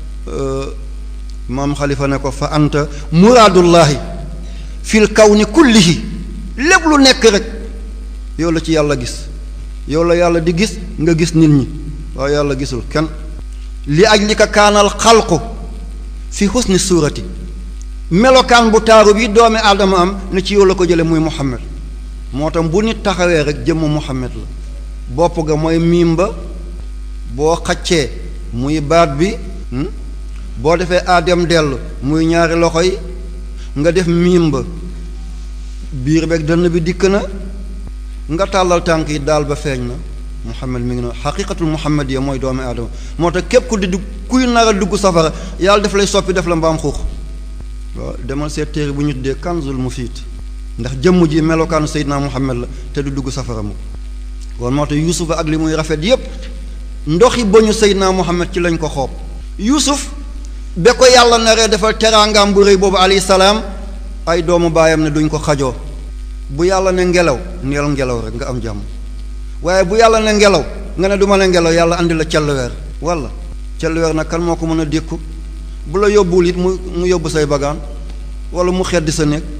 maam xalifa ne ko fa anta muraadullahi fil kawni kullihi lépp lu nekk rek yow la ci yàlla gis yow la yàlla di gis nga gis nit ñi waaye yàlla gisul kenn li aj li ka kaanal xalqu fi xusni suurati melokaan bu taaru bi doomi aadama am ne ci yow la ko jële muy muhammad moo tax bu nit taxawee rek jëmm muhammad la bopp ga mooy miim ba boo xaccee muy baat bi boo defee aadem dellu muy ñaari loxo yi nga def miim ba biir beeg dënn bi dikk na nga tàllal tànk yi daal ba feeñ na muhammad mi ngi noonu xaqiqatul muhammad ya mooy doomi aadama moo tax képp ku di dugg kuy nar a dugg safara yàlla def lay soppi def la mbaam xuux waaw demal seet téere bu ñu tuddee kanzul mufiid ndax jëmm ji melokaanu seydinaa muhammad la te du dugg safara mu kon moo tax yuusufa ak li muy rafet yépp ndoxi bañu seydinaa muhammad ci lañ ko xoob yuusuf ba ko yàlla naree defal teraangaam bu rëy boobu alayhi salaam ay doomu baayam ne duñ ko xajoo bu yàlla ne ngelaw neel ngelaw rek nga am jàmm waaye bu yàlla ne ngelaw nga ne du ma ne ngelaw yàlla andi la celluweer walla celluweer nag kan moo ko mën a dékku bu la yóbbuwul it mu mu yóbbu say bagaan walla mu xeddi sa néeg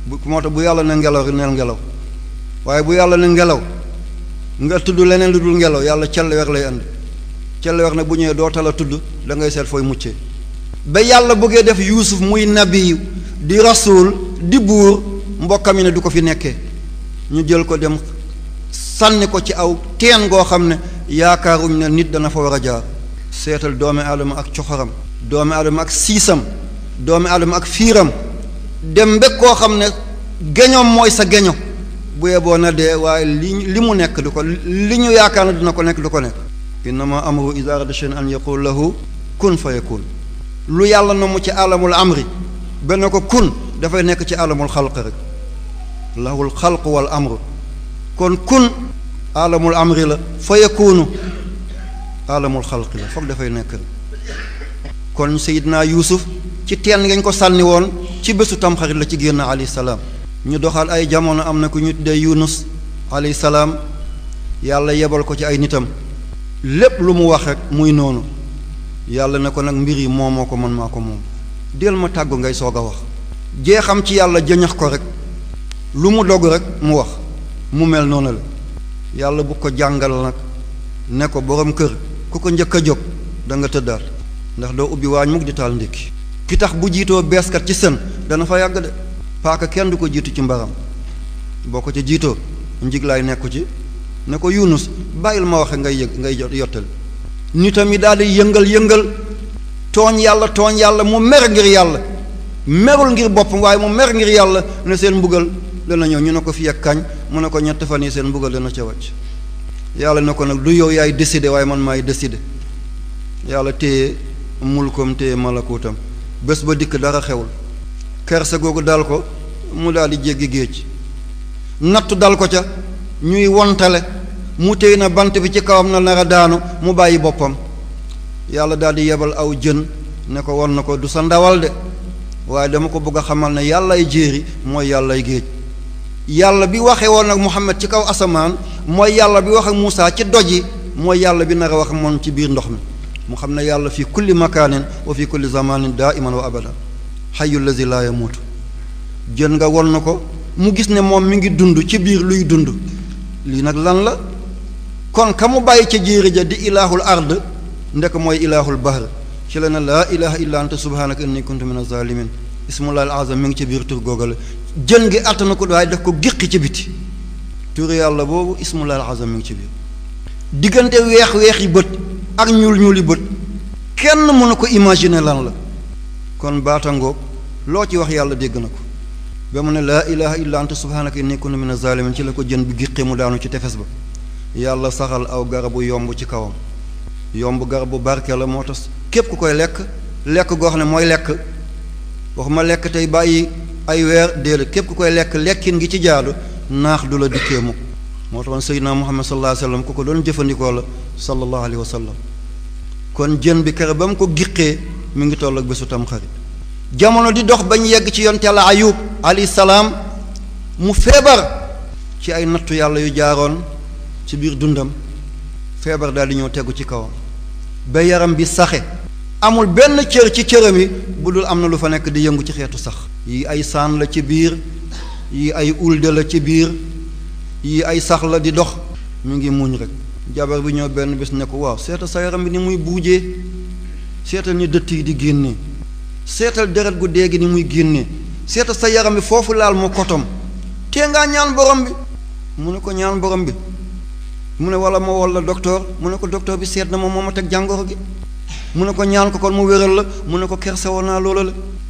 bu moo tax bu yàlla ne ngelaw rek neel ngelaw waaye bu yàlla ne ngelaw nga tudd leneen lu dul ngelaw yàlla cell weer lay andi cell weer nag bu ñëwee doo tala tudd da ngay seet fooy muccee ba yàlla bëggee def yuusuf muy nabi di rasul di buur mbokkam yi ne du ko fi nekkee ñu jël ko dem sànni ko ci aw teen goo xam ne yaakaaruñ ne nit dana fa war a jaar seetal doomi aadama ak coxoram doomi aadama ak siisam doomi aadama ak fiiram dem mbég koo xam ne geñoom mooy sa geño bu yeboo na dee waaye li li mu nekk du ko li ñu yaakaar na dina ko nekk du ko nekk innama amru iza arada shay'an an yaqul lahu kun fa yakun lu yàlla na mu ci alamul amri benn ko kun dafay nekk ci alamul xalq rek lahul xalq wal amru kon kun alamul amri la fa yakunu alamul xalq la foog dafay nekk rek kon sayidna yuusuf ci teen ngañ ko sànni woon ci bésu tamxarit la ci génn alayhi salaam ñu doxal ay jamono am na ku ñu tuddee yunus alayhi salaam yàlla yebal ko ci ay nitam lépp lu mu wax rek muy noonu yàlla ne ko nag mbir yi moomoo ko man maa ko moom del ma tàggu ngay soog a wax jee xam ci yàlla jëñax ko rek lu mu dogg rek mu wax mu mel noonu la yàlla bu ko jàngal nag ne ko borom kër ku ko njëkk a jóg da nga tëddaat ndax doo ubbi waañ mukk di taal ndékki ki tax bu jiitoo beeskat ci sën dana fa yàgg de paaka kenn du ko jiitu ci mbaram boo ko ci jiitoo njiglaay nekku ci ne ko yunus bàyyil ma waxe ngay yëg ngay yottal nitam yi daal di yëngal yëngal tooñ yàlla tooñ yàlla mu mer ngir yàlla merul ngir boppam waaye mu mer ngir yàlla ne seen mbugal dana ñëw ñu ne ko fi ak kañ mu ne ko ñett fan yi seen mbugal dana ca wàcc yàlla ne ko nag du yow yaay décider waaye man maay décider yàlla téye mulkoom téye malakuutam bés ba dikk dara xewul kerse googu dal ko mu daal di jéggi géej nattu dal ko ca ñuy wontale mu téy na bant bi ci kawam na nar a daanu mu bàyyi boppam yàlla daal di yebal aw jën ne ko won na ko du sa ndawal de waaye dama ko bëgg a xamal ne yàllay jéeri mooy yàllay géej yàlla bi waxee woon ak Muhammad ci kaw asamaan mooy yàlla bi wax ak Muusaa ci doj yi mooy yàlla bi nar a wax moom ci biir ndox mi mu xam ne yàlla fi kulli makaanin wa fi kulli zamanin daa iman wa abada xayu lazi laa yamuutu jën nga won na ko mu gis ne moom mi ngi dund ci biir luy dund lii nag lan la kon ka mu bàyyi ca jéeri ja di ilaahul ard ndek mooy ilaahul bahr ci la ne laa ilaha illa anta subhanaka inni kuntu min azalimin ismullahi azam mi ngi ci biir tur googale jën gi àtt na ko waaye daf ko géqi ci biti tur yàlla boobu ismullahi azam mi ngi ci biir diggante weex weex yi bët ak ñuul ñuul yi bët kenn mënu ko imaginer lan la kon baatangoog loo ci wax yàlla dégg na ko ba mu ne laa ilaha illa anta subhanaka inni kuntu min azalimin ci la ko jën bi géqi mu daanu ci tefes ba yàlla saxal aw garabu yomb ci kawam yomb garabu barke la moo tax képp ku koy lekk lekk goo xam ne mooy lekk waxuma lekk tey bàyyi ay weer déedéet képp ku koy lekk lekkin gi ci jaadu naax du la dikkee mukk moo taxoon seydina muhammad sallallahu alayhi wa sallam ku ko doon jëfandikoo la sallallahu alayhi wa sallam kon jën bi kere ba mu ko giqee mi ngi toll ak bésu tam xarit jamono di dox bañ yegg ci yonte yàlla ayub alayhi salaam mu feebar ci ay nattu yàlla yu jaaroon ci biir dundam feebar daal di ñëw tegu ci kawam ba yaram bi saxe amul benn cër ci cëram yi bu dul am na lu fa nekk di yëngu ci xeetu sax yi ay saan la ci biir yi ay ulde la ci biir yi ay sax la di dox mu ngi muñ rek jabar bi ñëw benn bés ne ko waaw seetal sa yaram bi ni muy buujee seetal ni dëtt yi di génnee seetal deret gu dee gi ni muy génnee seetal sa yaram bi foofu laal mu kotom tee ngaa ñaan borom bi mu ne ko ñaan borom bi mu ne wala ma wol la docteur mu ne ko docteur bi seet na ma moo ma teg jàngoro gi mu ne ko ñaan ko kon mu wéral la mu ne ko kerse woon naa loola la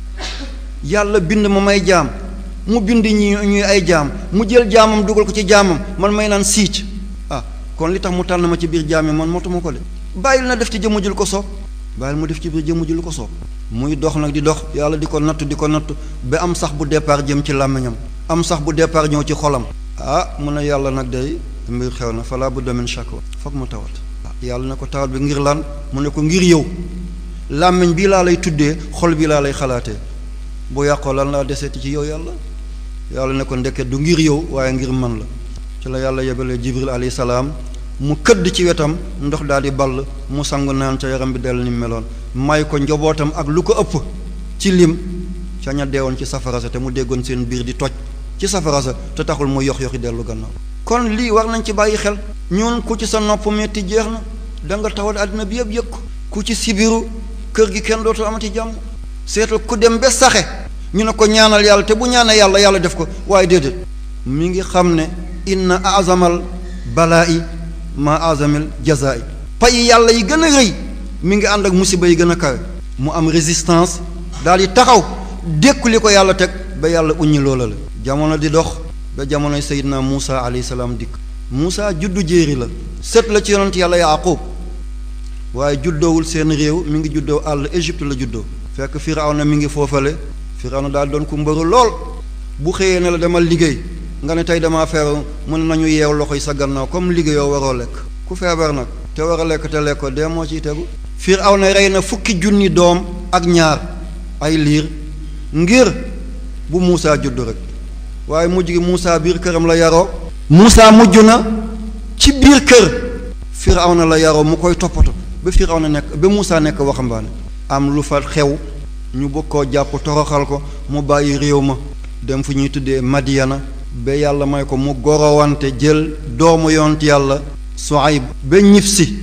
yàlla bind ma may jaam mu bind ñi ñuy ay jaam mu jël jaamam dugal ko ci jaamam man may naan siic ah kon li tax mu tànn ma ci biir jaam yi man motuma ko de bàyyil na def ci jëmm ji lu ko soob bàyyil mu def ci biir jëmm ji lu ko soob muy dox nag di dox yàlla di ko nattu di ko nattu ba am sax bu départ jëm ci làmmiñam am sax bu départ ñëw ci xolam ah mu ne yàlla nag day mbir xew na fala bu demin shakwa foog mu tawat yàlla na ko tawat bi ngir lan mu ne ko ngir yow làmmiñ bii laa lay tuddee xol bi laa lay xalaatee bu yàqoo lan laa deseeti ci yow yàlla yàlla ne ko ndeket du ngir yow waaye ngir man la ci la yàlla yebalee jibril alayhi salaam mu këdd ci wetam ndox daal di ball mu sangu naan ca yaram bi dellu ni meloon may ko njobootam ak lu ko ëpp ci lim ca ña deewoon ci safara sa te mu déggoon seen biir di toj ci safara sa te taxul mu yox yoxi dellu gannaaw kon lii war nañ ci bàyyi xel ñun ku ci sa nopp metti jeex na da nga tawal àddina bi yëpp yëg ko ku ci sibiru kër gi kenn dootul amati jàmm seetal ku dem ba saxe ñu ne ko ñaanal yàlla te bu ñaanee yàlla yàlla def ko waaye déedéet mi ngi xam ne inna azamal balaa'i ma azamil jazaa'i pay yàlla yi gën a rëy mi ngi ànd ak musiba yi gën a kawe mu am résistance daal di taxaw dékku li ko yàlla teg ba yàlla uññi loola la jamono di dox ba jamonoy Seydina Muusa alayhi salaam dikk Muusa juddu jéeri la sët la ci yonent yàlla Yaaqub waaye juddoowul seen réew mi ngi juddoo àll Égypte la juddoo fekk Firawna mi ngi foofale Firawna daal doon ku mbëru lool bu xëyee ne la demal liggéey nga ne tey damaa feebar mu ne nañu yeew loxo yi sa gannaaw comme liggéeyoo waroo lekk ku feebar nag te war a lekk te lekk ko dee moo ciy tegu Firawna rey na fukki junni doom ak ñaar ay liir ngir bu Muusa judd rek waaye mujj gi Muusa biir këram la yaroo Muusa mujj na ci biir kër Firawna la yaroo mu koy toppatoo ba Firawna nekk ba Muusa nekk waxambaane am lu fa xew ñu bëgg koo jàpp toroxal ko mu bàyyi réew ma dem fu ñuy tuddee Madiana ba yàlla may ko mu gorowante jël doomu yont yàlla Suayb ba ñif si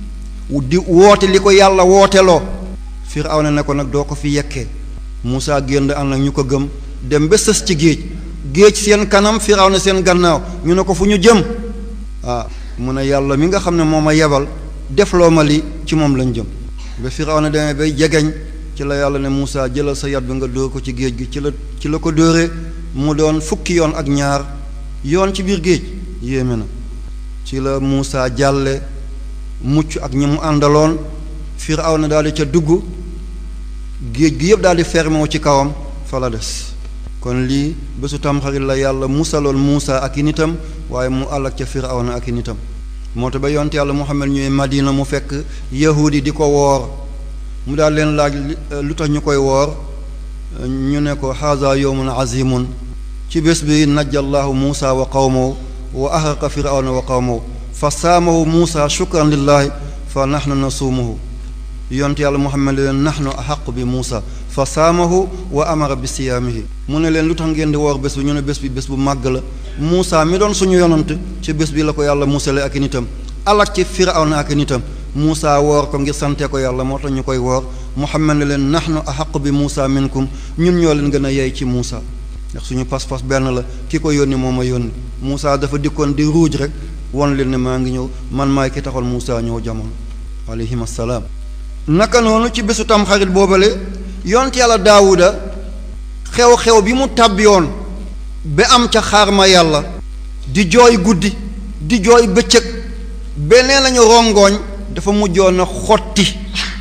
di woote li ko yàlla wooteloo Firawna ne ko nag doo ko fi yekkee Muusa génn ànd ak ñu ko gëm dem ba sës ci géej géej seen kanam Firawna seen gannaaw ñu ne ko fu ñu jëm ah mu ne yàlla mi nga xam ne moo ma yebal defloo ma li ci moom lañ jëm ba Firawna demee bay jegeñ ci la yàlla ne Muusa jëlal sa yat bi nga dóor ko ci géej gi ci la ci la ko dóoree mu doon fukki yoon ak ñaar yoon ci biir géej yéeme na ci la Muusa jàlle mucc ak ñi mu àndaloon Firawna daal di ca dugg géej gi yëpp daal di fermé wu ci kawam fa la des kon lii bésu tamxarit la yàlla musaloon Muusa ak i nitam waaye mu àll ak ca Firawna ak i nitam moo tax ba yonte yàlla Muhammad ñëwee Madina mu fekk yahudi di ko woor mu daal leen laaj lu tax ñu koy woor ñu ne ko haza yawmun azimun ci bés bi najjallahu Muusa wa qawmahu wa ahraqa Firawna wa qawmahu fa saamahu Muusa shukran lillahi fa nahnu nasuumuhu yonte yàlla Muhammad leen nahnu ahaqu bi Muusa fa saamahu wa amara bi siyaamihi mu ne leen lu tax ngeen di woor bés bi ñu ne bés bi bés bu màgg la Muusa mi doon suñu yonant ci bés bi la ko yàlla musale ak i nitam alak ci Firawna ak i nitam Muusa woor ko ngir sante ko yàlla moo tax ñu koy woor Muhammad ne leen nahnu ahaqu bi Muusa minkum ñun ñoo leen gën a yey ci Muusa ndax suñu pas-pas benn la ki ko yónni moo ma yónni Muusa dafa dikkoon di ruuj rek won leen ne maa ngi ñëw man maay ki taxal Muusa ñëw jamono alayhim assalaam naka noonu ci bésu tamxarit boobale yont yàlla daawuda xew-xew bi mu tàbbiyoon ba am ca xaar ma yàlla di jooy guddi di jooy bëccëg beneen lañu rongoñ dafa mujjoon a xotti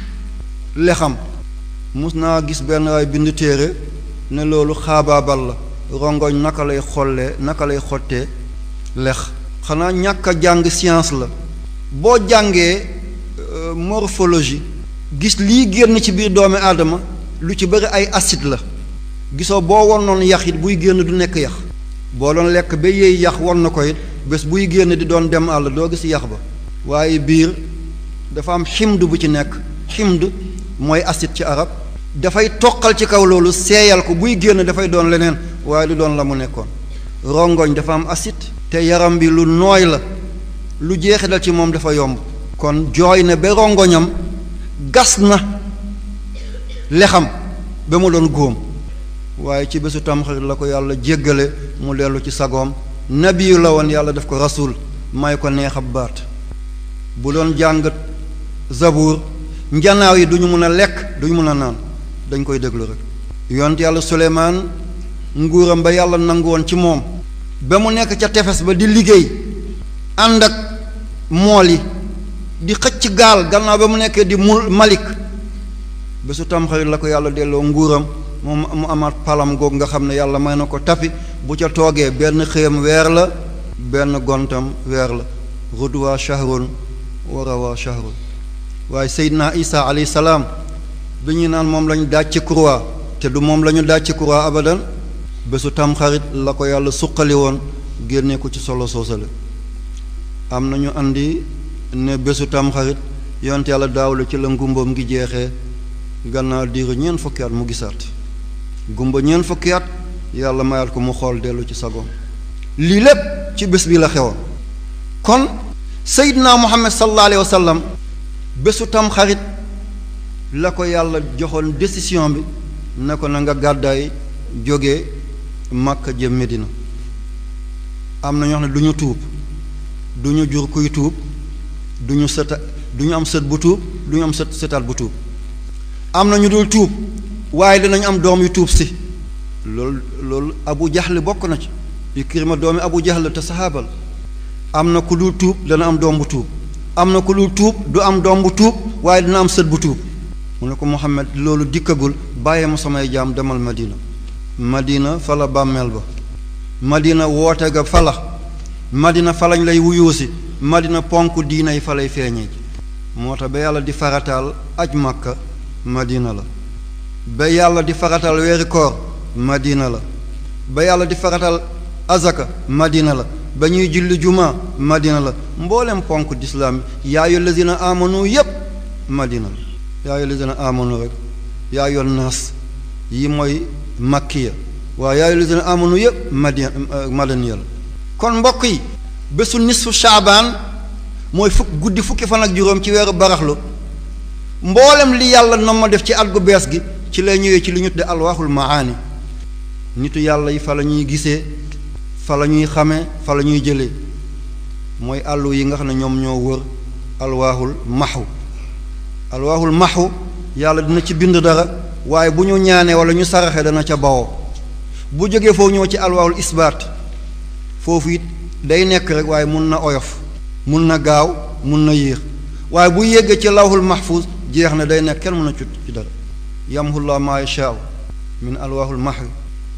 lexam mus naa gis benn waay bind téere ne loolu xaabaabal la rongoñ naka lay xollee naka lay xottee lex xanaa ñàkk a jàng science la boo jàngee morphologie gis lii génn ci biir doomi aadama lu ci bëri ay acide la gisoo boo won noonu yax it buy génn du nekk yax boo doon lekk ba yéey yax won na ko it bés buy génn di doon dem àll doo gis yax ba waaye biir dafa am ximd bu ci nekk ximd mooy acide ci arab dafay toqal ci kaw loolu seeyal ko buy génn dafay doon leneen waaye du doon la mu nekkoon rongoñ dafa am acide te yaram bi lu nooy la lu jeexital ci moom dafa yomb kon jooy na ba rongoñam gas na lexam ba mu doon góom waaye ci bésu tamxarit la ko yàlla jéggale mu dellu ci sagoom nabiyu la woon yàlla def ko rasul may ko neex ab baat bu doon jàng zabuur njanaaw yi duñu mën a lekk duñu mën a naan dañ koy déglu rek yont yàlla suleymaan nguuram ba yàlla nangu woon ci moom ba mu nekk ca tefes ba di liggéey ànd ak mool yi di xëcc gaal gannaaw ba mu nekkee di mul malik bésu tamxarit la ko yàlla delloo nguuram moom mu amaat palam googu nga xam ne yàlla may na ko tapi bu ca toogee benn xëyam weer la benn gontam weer la rudwa shahrun wa rawa shahrun waaye seydina isa alayhi salaam bi ñu naan moom lañu daaj ci croix te du moom la ñu daaj ci croix abadan bésu tamxarit la ko yàlla suqali woon génne ko ci solo soosale am nañu andi ne bésu tamxarit yonte yàlla daaw la ci la ngumboom ngi jeexee gannaaw diiru ñeent fukki at mu gisaat gumba ñeent fukki at yàlla mayal ko mu xool dellu ci sagoom lii lépp ci bés bi la xewoon kon seydina muhammad sallallahu alayhi wa sallam bésu tam xarit la ko yàlla joxoon décision bi ne ko na nga gàddaay jóge Makka jëm Medina am na ñoo xam ne du ñu tuub du ñu jur kuy tuub du ñu sëta du ñu am sët bu tuub du ñu am sët sëtaat bu tuub am na ñu dul tuub waaye dinañ am doom yu tuub si loolu loolu abu jaxle bokk na ci Ikrima doomi abu jaxle te saxaabal am na ku dul tuub dana am doom bu tuub am na ku dul tuub du am doom bu tuub waaye dina am sët bu tuub mu ne ko Muhammad loolu dikkagul bàyyee ma samay jaam demal Madina Madina fa la bàmmeel ba Madina woote ga fa la Madina fa lañ lay wuyuusi Madina ponk diina yi fa lay feeñee moo tax ba yàlla di farataal aj Makka Madina la ba yàlla di farataal weeri koor Madina la ba yàlla di farataal azaka Madina la ba ñuy julli juma Madina la mboolem ponk dislaam yaa ayyuhal lazina amanu yépp Madina la yaa ayyuhal lazina amanu rek yaa ayyuhan naas yi mooy makkiya waaye yaa ayyuhal lazina amanu yépp madina madaniya la kon mbokk yi bésu nisfu shaabaan mooy fukk guddi fukki fan ak juróom ci weeru baraxlu mboolem li yàlla na ma def ci at gu bees gi ci lay ñëwee ci li ñu tudde alwaaxul maani nitu yàlla yi fa la ñuy gisee fa la ñuy xamee fa la ñuy jëlee mooy àllu yi nga xam ne ñoom ñoo wër alwaaxul maxu alwaaxul maxu yàlla dina ci bind dara waaye bu ñu ñaanee wala ñu saraxee dana ca bawoo bu jógee foofu ñëw ci alwaaxul isbaat foofu it day nekk rek waaye mun na oyof mun na gaaw mun na yéex waaye bu yéggee ci lawhul mahfuz jeex na day nekk kenn mën a cut ci dara yamhullah ma yashaa min alwaahul mahwi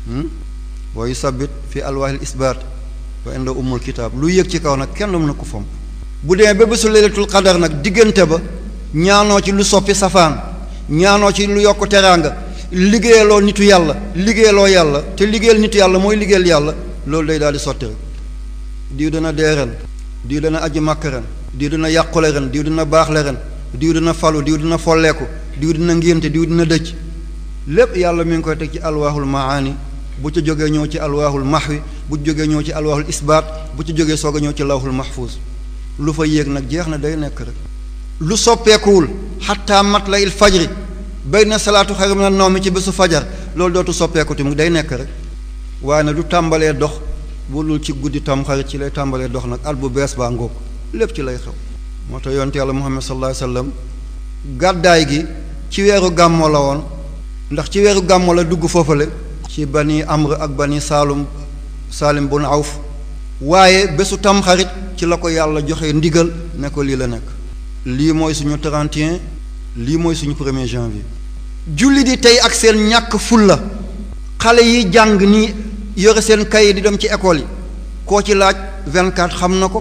wa yusabbit fi alwaahil isbaat wa inda umul kitaab lu yéeg ci kaw nag kenn mën na ko fomp bu demee ba bésu laylatul qadar nag diggante ba ñaanoo ci lu soppi safaan ñaanoo ci lu yokk teraanga liggéeyaloo nitu yàlla liggéeyaloo yàlla te liggéeyal nitu yàlla mooy liggéeyal yàlla loolu day daal di sotti rek diw dana dee ren diw dana aji màkk ren diw dina yàqule ren diw dina baaxle ren diw dina falu diw dina folleeku diw dina ngénte diw dina dëcc lépp yàlla mi ngi koy teg ci alwaahul maani bu ca jógee ñëw ci alwaahul mahwi bu jógee ñëw ci alwaahul isbaat bu ci jógee soog a ñëw ci lawhul mahfuz lu fa yéeg nag jeex na day nekk rek lu soppeekuwul xataa mat la il fajri bay na salaatu xayru mina nawmi ci bésu fajar loolu dootu soppeeku tamit day nekk rek waaye nag du tàmbalee dox bu dul ci guddi tam xarit ci lay tàmbalee dox nag at bu bees baa ngóog lépp ci lay xew moo tax yonte yàlla muhammad sallallahu alayhi wasallam gàddaay gi ci weeru gàmmo la woon ndax ci weeru gàmmo la dugg foofale ci bani amr ak bani saalum saalim bun awf waaye bésu tam xarit ci la ko yàlla joxe ndigal ne ko lii la nekk lii mooy suñu 31 lii mooy suñu premier janvier julli di tey ak seen ñàkk fulla xale yi jàng ni yore seen kayit di dem ci école yi koo ci laaj 24 xam na ko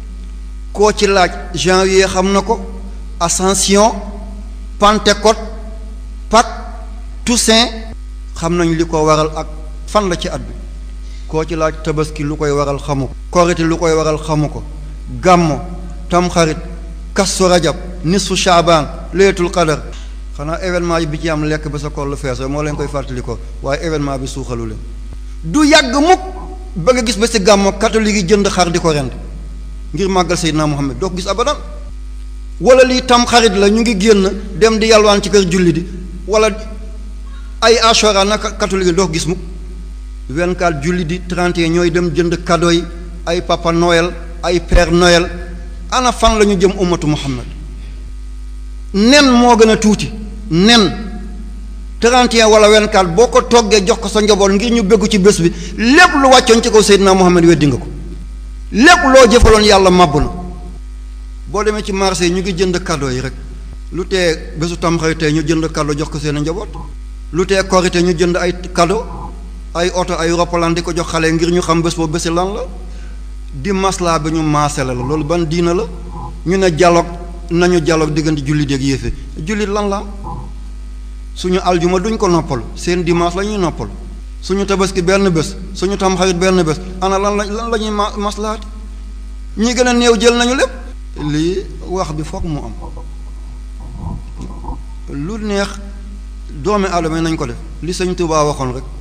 koo ci laaj janvier xam na ko ascension pentecôte Pâques Toussaint xam nañ li ko waral ak fan la ci at bi koo ci laaj tabaski lu koy waral xamu ko korite lu koy waral xamu ko gàmmo tamxarit kastu rajab nisfu shaabaan leetul qadar xanaa événement yi bi ci am lekk ba sa koll fees moo leen koy fàttali ko waaye événement bi suuxalu leen du yàgg mukk ba nga gis ba si gàmmo catholique yi jënd xar di ko rend ngir màggal Seydina Muhammad doo ko gis abadan wala lii tam xarit la ñu ngi génn dem di yalwaan ci kër julli di wala ay ashora naka catholique yi doo ko gis mukk 24 julli di 31 ñooy dem jënd cadeau yi ay papa Noël ay père Noël ana fan la ñu jëm ummatu Muhammad nen moo gën a tuuti nen 31 wala 24 boo ko toggee jox ko sa njaboot ngir ñu béggu ci bés bi lépp lu wàccoon ci kaw Seydina Muhammad weddi nga ko lépp loo jëfaloon yàlla màbb na boo demee ci marché yi ñu ngi jënd cadeau yi rek lu tee bésu tamxarit tey ñu jënd cadeau jox ko seen njaboot lu tee korite ñu jënd ay cadeau ay oto ay roppalaan di ko jox xale ngir ñu xam bés boobu bési lan la di maslaa bi ñu maasale la loolu ban diina la ñu ne dialogue nañu dialogue diggante jullit ak yéefe jullit lan la suñu aljuma duñ ko noppal seen dimanche la ñuy noppal suñu tabaski benn bés suñu tamxarit benn bés ana lan la lan la ñuy ma maslaat ñi gën a néew jël nañu lépp lii wax bi foog mu am lu neex doomi aadama yi nañ ko def li sëñ Tuubaa waxoon rek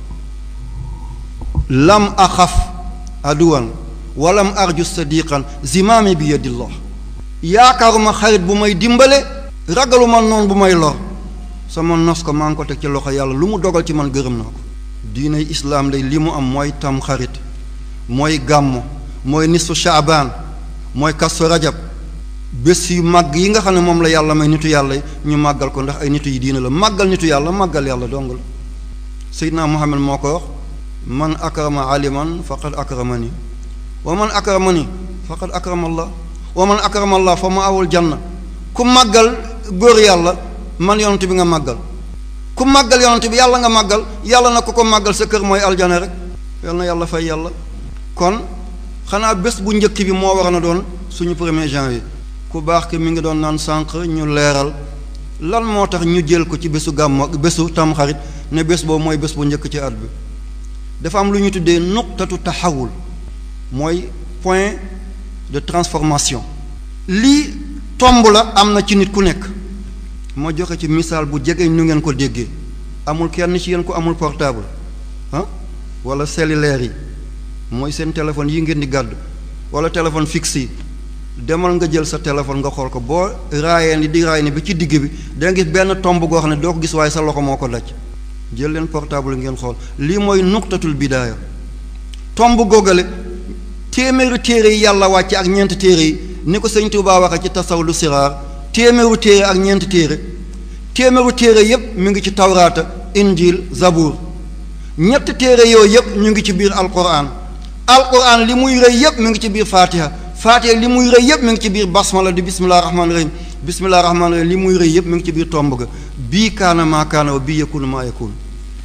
lam axaf aduwan walam arju sadiqan zimaami bi yadillah yaakaaruma xarit bu may dimbale ragaluma noonu bu may lor sama nos ko maa ngi ko teg ci loxo yàlla lu mu dogal ci man gërëm naa ko diinay islaam day li mu am mooy tam xarit mooy gàmmo mooy nisfu shaabaan mooy kastu rajab bés yu màgg yi nga xam ne moom la yàlla may nitu yàlla ñu màggal ko ndax ay nitu yi diina la màggal nitu yàlla màggal yàlla dong la seydina muhammad moo ko wax man akrama aliman faqad akramani wa man akramani faqad akrama allah wa man akrama allah fa ma awul janna ku màggal góor yàlla man yonent bi nga màggal ku màggal yonent bi yàlla nga màggal yàlla na ko ko màggal sa kër mooy aljana rek yal na yàlla fay yàlla kon xanaa bés bu njëkk bi moo war na doon suñu premier janvier ku baax ki mi ngi doon naan sànq ñu leeral lan moo tax ñu jël ko ci bésu gàmmo bésu tamxarit ne bés boobu mooy bés bu njëkk ci at bi dafa am lu ñu tuddee nuqtatu taxawul mooy point de transformation lii tomb la am na ci nit ku nekk ma joxe ci misaal bu jege nu ngeen ko déggee amul kenn ci yéen ko amul portable ah wala cellulaire yi mooy seen téléphone yi ngeen di gàddu wala téléphone fixe yi demal nga jël sa téléphone nga xool ko boo raayee ni di raay ni bi ci digg bi da nga gis benn tomb goo xam ne doo ko gis waaye sa loxo moo ko daj jël leen portable ngeen xool lii mooy nuqtatul bidaaya tomb googale téeméeru téere yi yàlla wàcce ak ñeenti téere yi ni ko sëñ Tuubaa waxe ci tasawlu siraar téeméeru téere ak ñeenti téere téeméeru téere yépp mi ngi ci tawraata injil zabur ñetti téere yooyu yépp ñu ngi ci biir alquran alquran li muy rëy yépp mi ngi ci biir fatiha fatiha li muy rëy yépp mi ngi ci biir basmala di bismillah rahmaani rahim bismillah rahmaani rahim li muy rëy yépp mi ngi ci biir tomb ga bii kaana maa kaana wa bii yakunu maa yakunu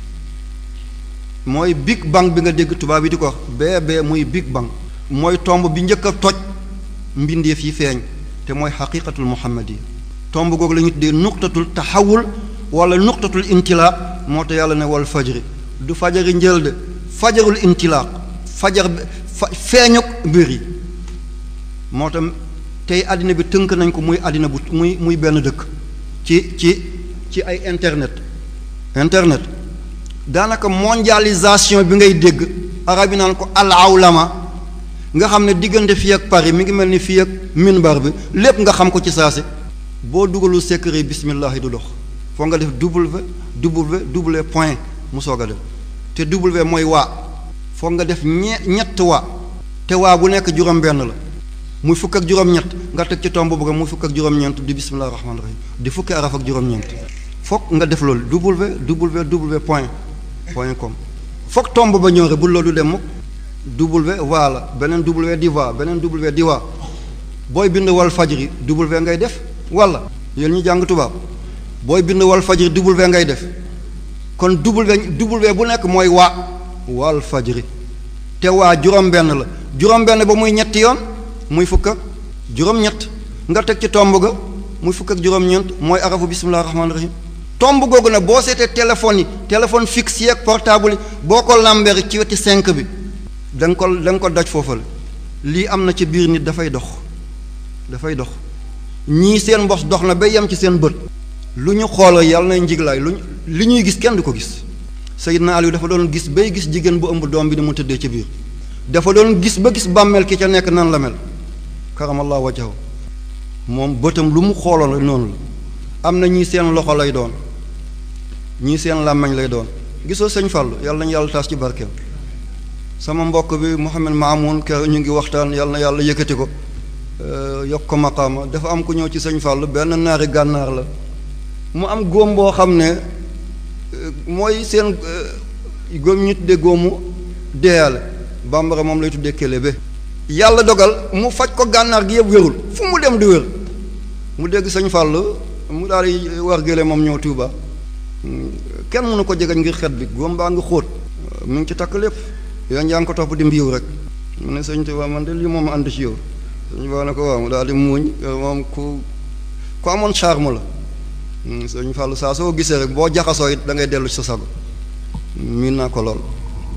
mooy big bang bi nga dégg tubaab yi di ko wax bee bee muy big bang mooy tomb bi njëkk a toj mbindeef yi feeñ te mooy xaqiqatul muhammadiya tomb googu la ñu tuddee nuqtatul taxawul wala nuqtatul intilaaq moo tax yàlla ne wal fajri du fajari njël de fajarul intilaaq fajar fa feeñuk mbir yi moo tax tey àddina bi tënk nañ ko muy àddina bu muy muy benn dëkk ci ci ci ay internet internet daanaka mondialisation bi ngay dégg arab yi naan ko al awlama nga xam ne diggante fii ak Paris mi ngi mel ni fii ak minbar bi lépp nga xam ko ci saasi boo dugalul secret bismillah yi du dox foo nga def w w w point mu soog a def te w mooy waa foo nga def ñe ñett waa te waa bu nekk juróom-benn la muy fukk ak juróom-ñett nga teg ci tomb bëgg muy fukk ak juróom-ñeent di bismillah rahmaani rahim di fukki araf ak juróom-ñeent foog nga def loolu w w w point point com foog tomb ba ñëw rek bu loolu dem mukk w waa la beneen w di waa beneen w di waa booy bind wal fajri w ngay def wala yéen ñu jàng tubaab booy bind wal fajri w ngay def kon w w bu nekk mooy waa wal fajri te waa juróom-benn la juróom-benn ba muy ñetti yoon muy fukk ak juróom-ñett nga teg ci tomb ga muy fukk ak juróom-ñeent mooy arafu bismillah rahmaani rahim tomb googu nag boo seetee téléphone yi téléphone fixe yi ak portable yi boo ko lambee ci weti cinq bi da nga ko da nga ko daj foofale lii am na ci biir nit dafay dox dafay dox ñii seen mbos dox na ba yem ci seen bët lu ñu xoolal yàlla nay njiglaay lu li ñuy gis kenn du ko gis Seydina Aliou dafa doon gis bay gis jigéen bu ëmb doom bi ni mu tëddee ci biir dafa doon gis ba gis bàmmeel ki ca nekk nan la mel karamallahu wajhahu moom bëtam lu mu xooloon noonu la am na ñii seen loxo lay doon ñii seen làmmañ lay doon gisoo sëñ Fallou yàlla nañu yàlla taas ci barkeem sama mbokk bi Mouhamed Maamoun kër ñu ngi waxtaan yàlla na yàlla yëkkati ko yokk ko maqaama dafa am ku ñëw ci sëñ Fallou benn naari gànnaar la mu am góom boo xam ne mooy seen góom ñu tuddee góomu deeyale bambara moom lay tuddee kélébé yàlla dogal mu faj ko gànnaar gi yëpp wérul fu mu dem di wér mu dégg sëñ Fallou mu daal di war gële moom ñëw Tuuba kenn mënu ko jegañ ngir xet bi góom baa ngi xóot mu ngi ci takk lépp yoon yaa ngi ko topp di mbiiw rek mu ne sëñ Tuuba man de lii moom ànd ci yow sëñ Ba ne ko waaw mu daal di muuñ moom ku ku amoon charme la sëñ Fallou saa soo gisee rek boo jaxasoo it da ngay dellu ci sa sago miin naa ko lool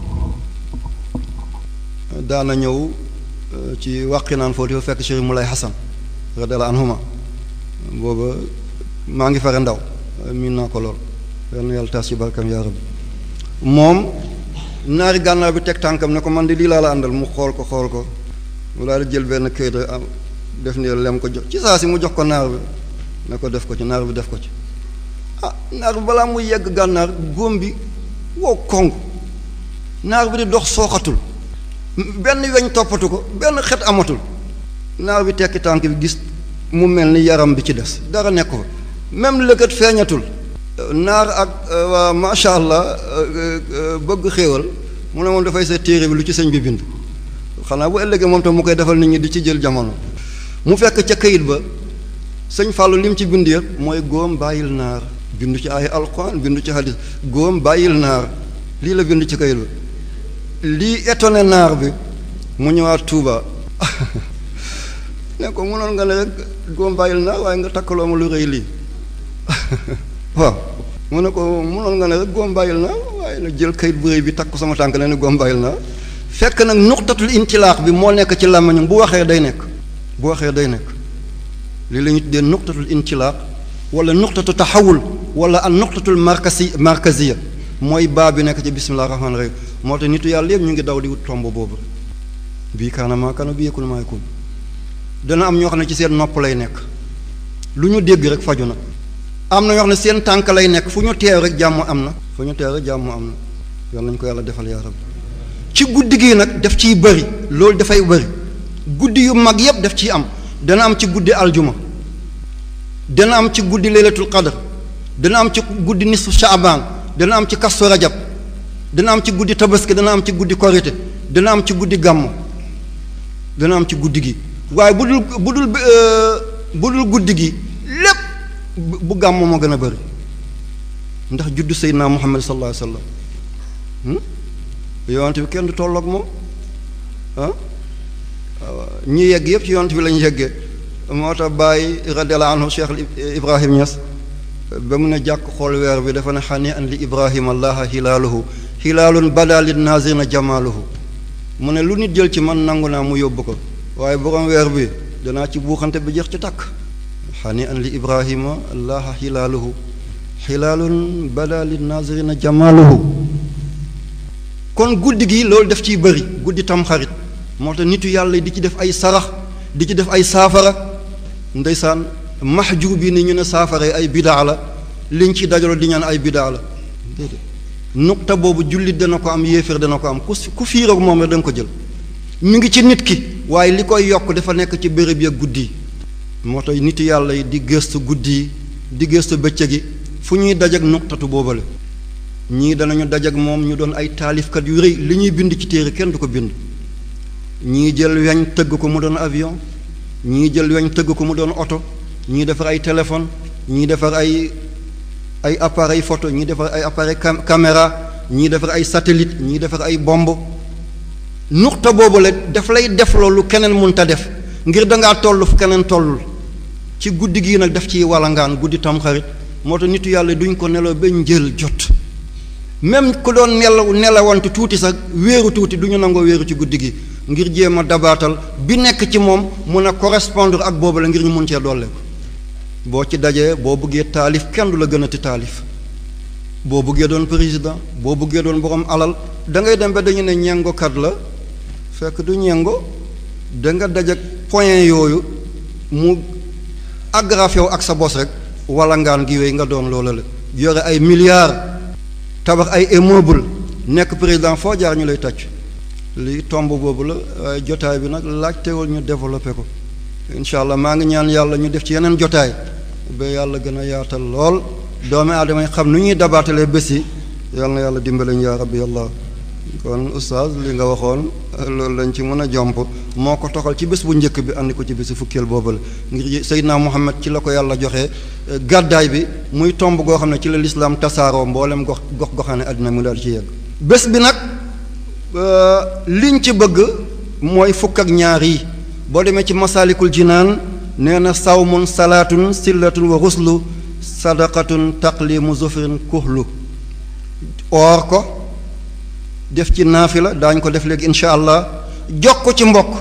daana ñëw ci wàqi naan foofu di fa fekk Chérif Moulay Hassan radiyallahu anhuma booba maa ngi fare ndaw miin naa ko lool yal na yàlla taas ci barkam yaa rabbi moom naari gànnaar bi teg tànkam ne ko man di lii laa la àndal mu xool ko xool ko mu daal di jël benn këyit rek am def ni lem ko jox ci saa si mu jox ko naar bi ne ko def ko ci naar bi def ko ci ah naar bi balaa muy yegg gànnaar góom bi wow kong naar bi di dox sooxatul benn weñ toppatu ko benn xet amatul naar bi tekki tànk bi gis mu mel ni yaram bi ci des dara nekk fa même lëkkat feeñatul naar ak waa macha allah bëgg xéewal mu ne moom dafay sa téere bi lu ci sëñ bi bind xanaa bu ëllëgee moom tam mu koy defal nit ñi di ci jël jamono mu fekk ca kayit ba sëñ Fallou lim ci bind yëpp mooy góom bàyyil naar bindu ci ay alquran bindu ci hadis góom bàyyil naar lii la bind ci kayit ba lii étonné naar bi mu ñëwaat Touba ne ko mënoon nga ne rek góom bàyyil naar waaye nga takkaloo ma lu rëy lii waaw mu ne ko mënoon nga ne rek góom bàyyil naar waaye nag jël kayit bu rëy bi takk sama tànk ne ni góom bàyyil naar fekk nag nuqtatul intilaax bi moo nekk ci làmmiñam bu waxee day nekk bu waxee day nekk lii la ñu tuddee nuqtatul intilaax wala nuqtatu taxawul wala an nuqtatul markasi markaziya mooy baa bi nekk ci bismillah rahmaani rahim moo tax nitu yàlla yëpp ñu ngi daw di wut tomb boobu bii kaana maa kaana bii yëkkul maa yëkkul dana am ñoo xam ne ci seen nopp lay nekk lu ñu dégg rek faju na am na ñoo xam ne seen tànk lay nekk fu ñu teew rek jàmm am na fu ñu teew rek jàmm am na yal nañu ko yàlla defal yaa rabbi ci guddi gi nag daf ciy bëri loolu dafay bëri guddi yu mag yépp daf ciy am dana am ci guddi aljuma dana am ci guddi laylatul qadr dana am ci guddi nisfu shaaban dana am ci kastu rajab dana am ci guddi tabaski dana am ci guddi korite dana am ci guddi gàmmu dana am ci guddi gi waaye bu dul bu dul bu dul guddi gi lépp bu gàmmu moo gën a bëri ndax juddu seydina muhammad sallallahu alayhi wa sallam yonent bi kenn du tolloog moom ah ñi yegg yëpp ci yonent bi lañu yeggee moo tax bàyyi radiallahu anhu cheikh ibrahim Niass ba mu ne jàkk xool weer bi dafa ne xani an li ibrahima allaha hilaaluhu hilaalun bada lin nazirina jamaaluhu mu ne lu nit jël ci man nangu naa mu yóbbu ko waaye borom weer bi danaa ci buuxante bi jeex ci takk xani an li ibrahima allaha hilaaluhu hilaalun bada lin nazirina jamaaluhu kon guddi gi loolu def ciy bëri guddi tam xarit moo tax nitu yàlla di ci def ay sarax di ci def ay saafara ndeysaan maxjub bi ni ñu ne saafara yi ay bidaa la liñ ci dajaloo di ñaan ay bidaa la déedéet nuqta boobu jullit dana ko am yéeféer dana ko am ku ku fiiroog moom rek da nga ko jël mi ngi ci nit ki waaye li koy yokk dafa nekk ci béréb ya guddi yi moo tax nitu yàlla yi di gëstu guddi yi di gëstu bëccëg gi fu ñuy dajak nuqtatu boobale ñii danañu dajak moom ñu doon ay taalifkat yu rëy li ñuy bind ci téere kenn du ko bind ñii jël weñ tëgg ko mu doon avion ñii jël weñ tëgg ko mu doon oto ñii defar ay téléphone ñii defar ay ay appareil photo ñii defar ay appareil caméra ñii defar ay satellite ñii defar ay bomb nuxta boobu la daf lay def loolu keneen mënta def ngir dangaa toll fu keneen tollul ci guddi gii nag daf ciy walangaan guddi tamxarit moo tax nitu yàlla duñ ko nelaw ba njël jot même ku doon nelaw nelawante tuuti sax wéeru tuuti du ñu nangoo wéeru ci guddi gi ngir jéem a dabaatal bi nekk ci moom mun a correspondre ak boobu la ngir ñu mun cee dolle ko boo ci dajee boo bëggee taalif kenn du la gën a ti taalif boo bëggee doon président boo bëggee doon borom alal da ngay dem ba dañu ne ñengokat la fekk du ñengo da nga dajak point yooyu mu agrafé wu ak sa bos rek wala ngaan gi wéy nga doon loola la yore ay milliards tabax ay immeuble nekk président foo jaar ñu lay tàcc lii tomb boobu la waaye jotaay bi nag laajtewul ñu développé ko incha allah maa ngi ñaan yàlla ñu def ci yeneen jotaay ba yàlla gën a yaatal lool doomi aadama yi xam nu ñuy dabaatalee bés yi yal na yàlla dimbaleñ yaa rabbi yàlla kon oustaz li nga waxoon loolu lañ ci mën a jomp moo ko toxal ci bés bu njëkk bi andi ko ci bési fukkeel boobu la ngir Seydina Muhammad ci la ko yàlla joxe gàddaay bi muy tomb goo xam ne ci la lislaam tasaaroo mboolem gox gox goxaane àddina mu daal ci yegg bés bi nag liñ ci bëgg mooy fukk ak ñaar yi boo demee ci masaalikul jinaan nee na sawmun salaatun sillatun wa ruslu sadaqatun taqlimu zufrin kuhlu oor ko def ci naafila daañ ko def léegi incha allah jox ko ci mbokk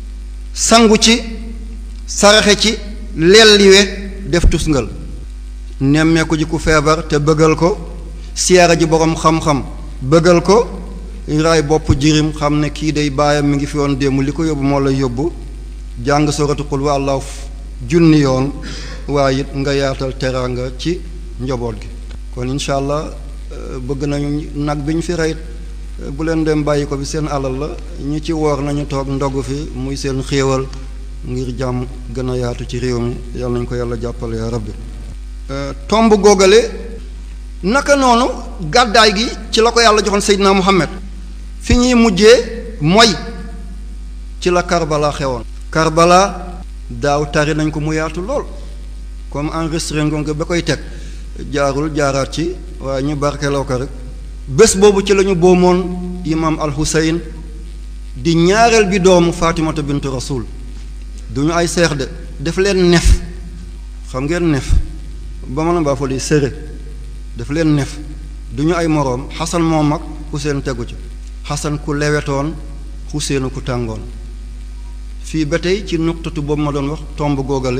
sangu ci saraxe ci lelliwe def tusngal nemmeeku ji ku feebar te bëggal ko siyaara ji borom xam-xam bëggal ko raay bopp jirim xam ne kii day baayam mi ngi fi woon démb li ko yóbbu moo lay yóbbu jàng soratu qul wa allahu junni yoon waaye it nga yaatal teraanga ci njaboot gi kon incha allah bëgg nañu nag bi ñu fi rey bu leen dem bàyyi ko bi seen alal la ñi ci woor nañu toog ndogu fi muy seen xéewal ngir jàmm gën a yaatu ci réew mi yàlla nañu ko yàlla jàppale ya rabbi tomb googale naka noonu gàddaay gi ci la ko yàlla joxoon Seydina Muhammad fi ñuy mujjee mooy ci la Karbala xewoon Karbala daaw tari nañ ko mu yaatu lool comme enregistré nga ba koy teg jaarul jaaraat ci waaye ñu barkeloo ko rek bés boobu ci lañu boomoon imam al Hussein di ñaareel bi doomu Fatimata bintu Rasul du ñu ay seex de def leen nef xam ngeen nef ba mën a baa fa di sëre daf leen nef du ñu ay moroom xasan moo mag Hussein tegu ci xasan ku lewetoon Hussein ku tàngoon fii ba tey ci nuqtatu boobu ma doon wax tomb googale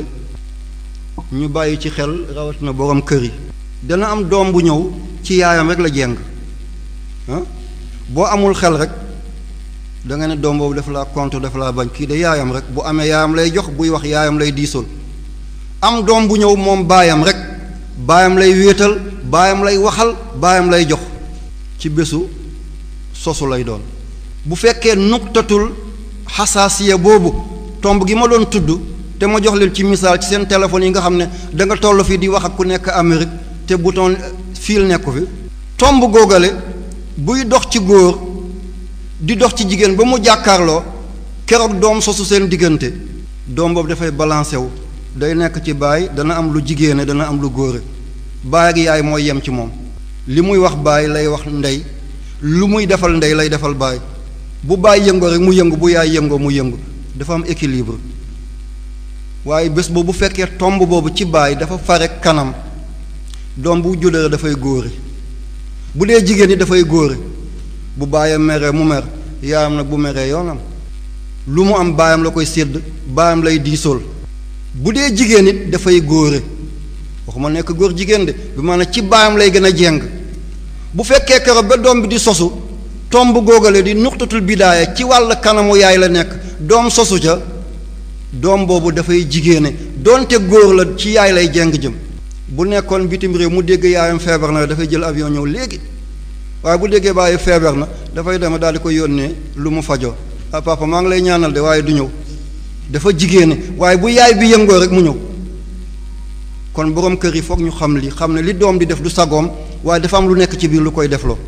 ñu bàyyi ci xel rawatina borom kër yi dana am doom bu ñëw ci yaayam rek la jeng ah boo amul xel rek da nga ne doom boobu dafa laa contre dafa laa bañ kii de yaayam rek bu amee yaayam lay jox buy wax yaayam lay diisool am doom bu ñëw moom baayam rek baayam lay wéetal baayam lay waxal baayam lay jox ci bésu sosu lay doon bu fekkee nuqtatul xasaasiya boobu tomb gi ma doon tudd te ma jox leen ci misaal ci seen téléphone yi nga xam ne da nga toll fii di wax ak ku nekk Amérique te bouton fiil nekku fi tomb góogale buy dox ci góor di dox ci jigéen ba mu jàkkaarloo keroog doom sosu seen diggante doom boobu dafay balancé wu day nekk ci baay dana am lu jigéene dana am lu góore baay ak yaay mooy yem ci moom li muy wax baay lay wax ndey lu muy defal ndey lay defal baay bu baay yëngoo rek mu yëngu bu yaay yëngoo mu yëngu dafa am équilibre waaye bés boobu bu fekkee tomb boobu ci baay dafa fare kanam doom bu juddoo dafay góore bu dee jigéen ñi dafay góore bu baayam meree mu mer yaayam nag bu meree yoonam lu mu am baayam la koy sédd baayam lay diisool bu dee jigéen it dafay góore waxuma nekk góor jigéen de bi maanaam ci baayam lay gën a jeng bu fekkee keroog ba doom bi di sosu tomb góogale di nuqtatul bidaaya ci wàll kanamu yaay la nekk doom sosu ca doom boobu dafay jigéene doonte góor la ci yaay lay jeng jëm bu nekkoon bitim réew mu dégg yaayam feebar na dafay jël avion ñëw léegi waaye bu déggee bàyyi feebar na dafay dem daal di ko yónnee lu mu fajoo ah papa maa ngi lay ñaanal de waaye du ñëw dafa jigéene waaye bu yaay bi yëngoo rek mu ñëw kon borom kër yi foog ñu xam li xam ne li doom di def du sagoom waaye dafa am lu nekk ci biir lu koy defloo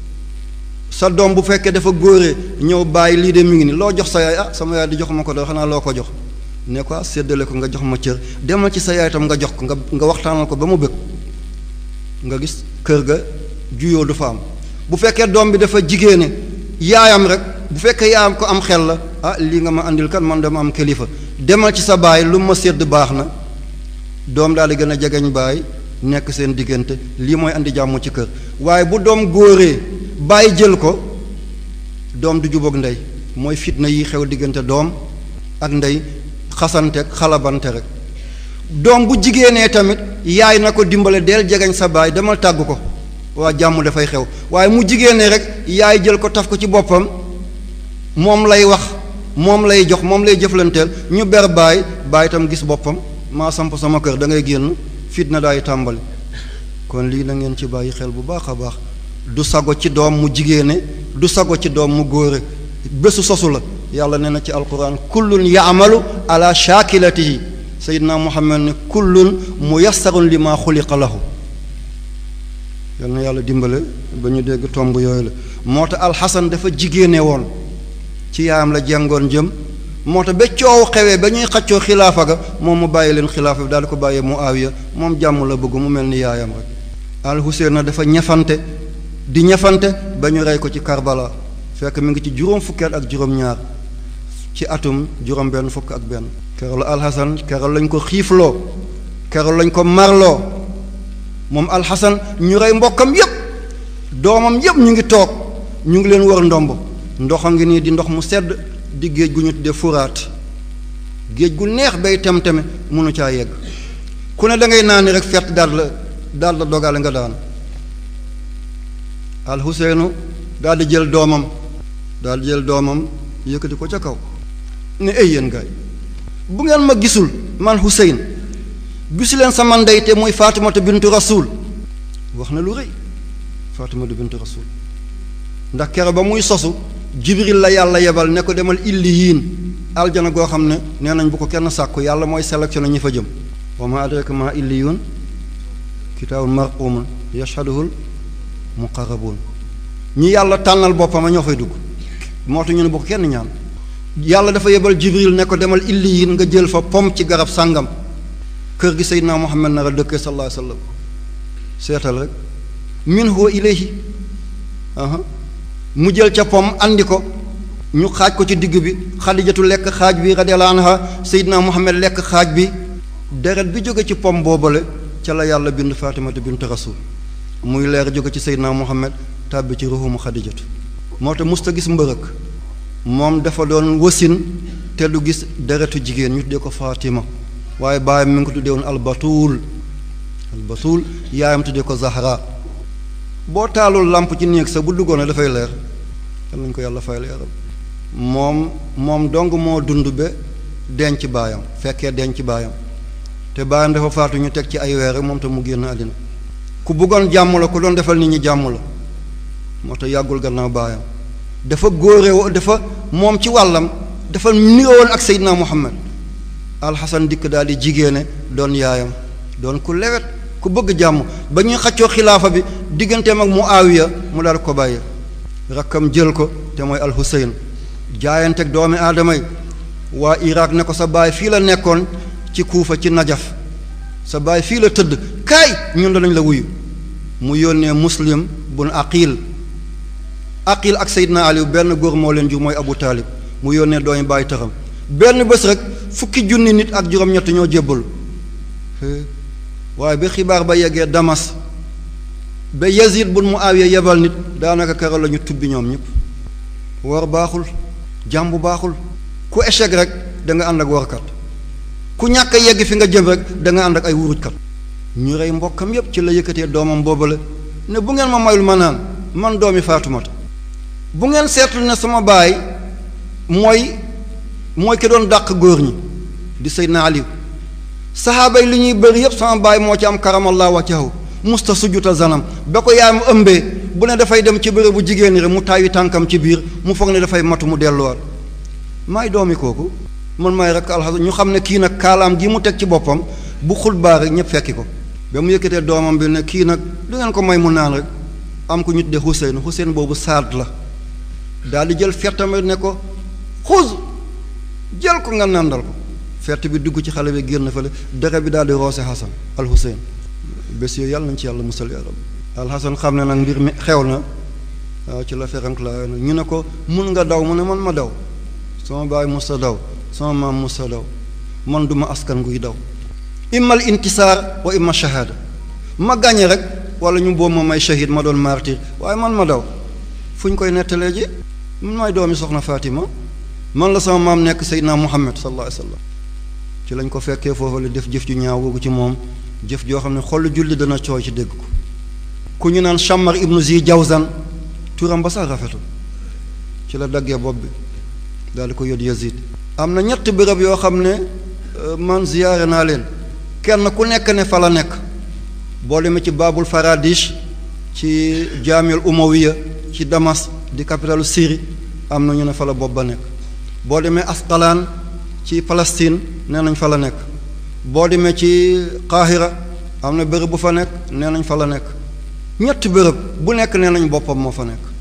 sa doom bu fekkee dafa góoree ñëw bàyyi lii de mi ngi ni loo jox sa yaay ah sama yaay di jox ma ko de xanaa loo ko jox ne ko séddale ko nga jox ma cër demal ci sa yaay tam nga jox ko nga nga waxtaanal ko ba mu bëgg nga gis kër ga juyoo du fa am bu fekkee doom bi dafa jigéene yaayam rek bu fekkee yaayam ko am xel la ah lii nga ma andil kan man dama am kilifa demal ci sa baay lu ma sédd baax na doom daal di gën a jegeñ baay nekk seen diggante lii mooy andi jàmm ci kër waaye bu doom góoree bàyyi jël ko doom du jubóog ndey mooy fitna yi xew diggante doom ak ndey xasante xalabante rek doom bu jigéenee tamit yaay na ko dimbale del jegeñ sa baay demal tàggu ko waa jàmm dafay xew waaye mu jigéenee rek yaay jël ko taf ko ci boppam moom lay wax moom lay jox moom lay jëflanteel ñu ber baay baay itam gis boppam maa samp sama kër da ngay génn fitna daay tàmbali kon lii na ngeen ci bàyyi xel bu baax a baax du sago ci doom mu jigéene du sago ci doom mu góore bésu sosu la yàlla nee na ci alquran kullun yaamalu ala shaakilatihi sayidna muhammad ne kullun muyassarun li ma xuliqa lahu yal na yàlla dimbale ba ñu dégg tomb yooyu la moo tax alxasan dafa jigéene woon ci yaayam la jengoon jëm moo tax ba coow xewee ba ñuy xaccoo xilaafa ga moom mu bàyyi leen xilaafa bi daal di ko bàyyee Muawiya moom jàmm la bëgg mu mel ni yaayam rek al Huseyn na dafa ñafante di ñafante ba ñu rey ko ci Karbala fekk mi ngi ci juróom fukkeel ak juróom-ñaar ci atum juróom-benn fukk ak benn keroog la alxasan keroog lañ ko xiifloo keroog lañ ko marloo moom alxasan ñu rey mbokkam yépp doomam yépp ñu ngi toog ñu ngi leen wër ndomb ndox a ngi nii di ndox mu sedd di géej gu ñu tuddee furaat géej gu neex bay tem-teme mënu caa yegg ku ne da ngay naani rek fett daal la daal la dogale nga daan al Huseynu daal di jël doomam daal di jël doomam yëkkati ko ca kaw ne ay yéen gaay bu ngeen ma gisul man Huseyn gisu leen sama ndey te muy Faatimata bintu Rasul wax na lu rëy Faatimata bintu Rasul ndax kere ba muy sosu Jibril la yàlla yebal ne ko demal illiyin aljana goo xam ne nee nañ bu ko kenn sàkku yàlla mooy sélectionné ñi fa jëm wa ma adraka ma illiyun kitaabun marqumun yashhaduhul muqarrabun ñi yàlla tànnal boppam a ñoo fay dugg moo tax ñu ne bu ko kenn ñaan yàlla dafa yebal jibril ne ko demal illiyin nga jël fa pom ci garab sàngam kër gi seydinaa muhammad nar a dëkkee sallallahu alayhi wasallam seetal rek min huwa ilayhi mu jël ca pom andi ko ñu xaaj ko ci digg bi xadijatu lekk xaaj bi radiyallahu anha seydinaa muhammad lekk xaaj bi deret bi jóge ci pom boobale ca la yàlla bind fatimata bint rasul muy leer jóge ci seydinaa muhammad tàbbi ci ruhumu xadijatu moo tax musta gis mbërëk moom dafa doon wasin te du gis deretu jigéen ñu tuddee ko Fatima waaye baayam mi ngi ko tuddee woon albatuul albatuul yaayam tuddee ko Zahra boo taalul làmp ci néeg sa bu duggoon dafay leer yal nañu ko yàlla fay leeral moom moom dong moo dund ba denc baayam fekkee denc baayam te baayam dafa faatu ñu teg ci ay weer moom te mu génn àddina ku bëggoon jàmm la ku doon defal nit ñi jàmm la moo tax yàggul gannaaw baayam dafa góore dafa moom ci wàllam dafa nirowoon ak Seydina Muhammad alxasan dikk daal di jigéene doon yaayam doon ku lewet ku bëgg jàmm ba ñuy xaccoo xilaafa bi digganteem ak Muawiya mu daal ko bàyyi rakkam jël ko te mooy alxuseyn jaayanteeg doomi aadama yi waa Irak ne ko sa baay fii la nekkoon ci Kuufa ci Najaf sa baay fii la tëdd kaay ñun danañ la wuyu mu yónnee muslim bun aqil aqil ak Seydina Aliou benn góor moo leen jur mooy Abu Taalib mu yónnee doomi bàyyi taxam benn bés rek fukki junni nit ak juróom-ñett ñoo jébbalu waaye ba xibaar ba yeggee Damas ba Yazid bun Muawiya yebal nit daanaka keroog la ñu tubbi ñoom ñëpp war baaxul jàmbu baaxul ku échec rek da nga ànd ak warkat ku ñàkk a yegg fi nga jëm rek da nga ànd ak ay wurujkat ñu rey mbokkam yépp ci la yëkkatee doomam boobale ne bu ngeen ma mayul ma naan man doomi Faatumata bu ngeen seetlu ne sama baay mooy mooy ki doon dàq góor ñi di Seydina Aliou saxaaba yi li ñuy bëri yépp sama baay moo ci am karamallahu wajhahu musta sujjuta zanam ba ko yaayam ëmbee bu ne dafay dem ci bërëb bu jigéen ñi rek mu taayu tànkam ci biir mu foog ne dafay matu mu delluwaat maay doomi kooku man maay rek alxasan ñu xam ne kii nag kaalaam gi mu teg ci boppam bu xulbaa rek ñëpp fekki ko ba mu yëkkatee doomam bi ne kii nag du ngeen ko may mu naan rek am ko ñu tuddee Xuseyn Xuseyn boobu saad la daal di jël fettam ne ko xuz jël ko nga nàndal ko fett bi dugg ci xale bi génn fële dere bi daal di roose Xasan al Xuseyn bés yooyu yàlla nañ ci yàlla musal yaram alxasan xam ne nag mbir mi xew na waaw ci la ferank la ñu ne ko mun nga daw mu ne man ma daw sama baay musa daw sama maam musa daw man duma askan guy daw immal intisaar wa imma shahaada ma gàñe rek wala ñu boobu ma may shahid ma doon martyr waaye man ma daw fu ñu koy nettalee ji man may doomi soxna Fatima man la sama maam nekk Seydina Muhammad sallallahu alayhi wa sallam ci lañ ko fekkee foofu la def jëf ju ñaaw googu ci moom jëf joo xam ne xol julli dana cooy ci dégg ko ku ñu naan Shammar ibnu Zi Jawzan turam ba sax rafetul ci la daggee bopp bi daal di ko yót Yazid am na ñett béréb yoo xam ne man ziyaare naa leen kenn ku nekk ne fa la nekk boo demee ci Babul Faradish ci jaamil Umawiya ci Damas di capitalu Syrie am na ñu ne fa la bopp ba nekk boo demee Asqalaan ci Palestine nee nañ fa la nekk boo demee ci Qahira am na béréb bu fa nekk nee nañ fa la nekk ñetti béréb bu nekk nee nañ boppam moo fa nekk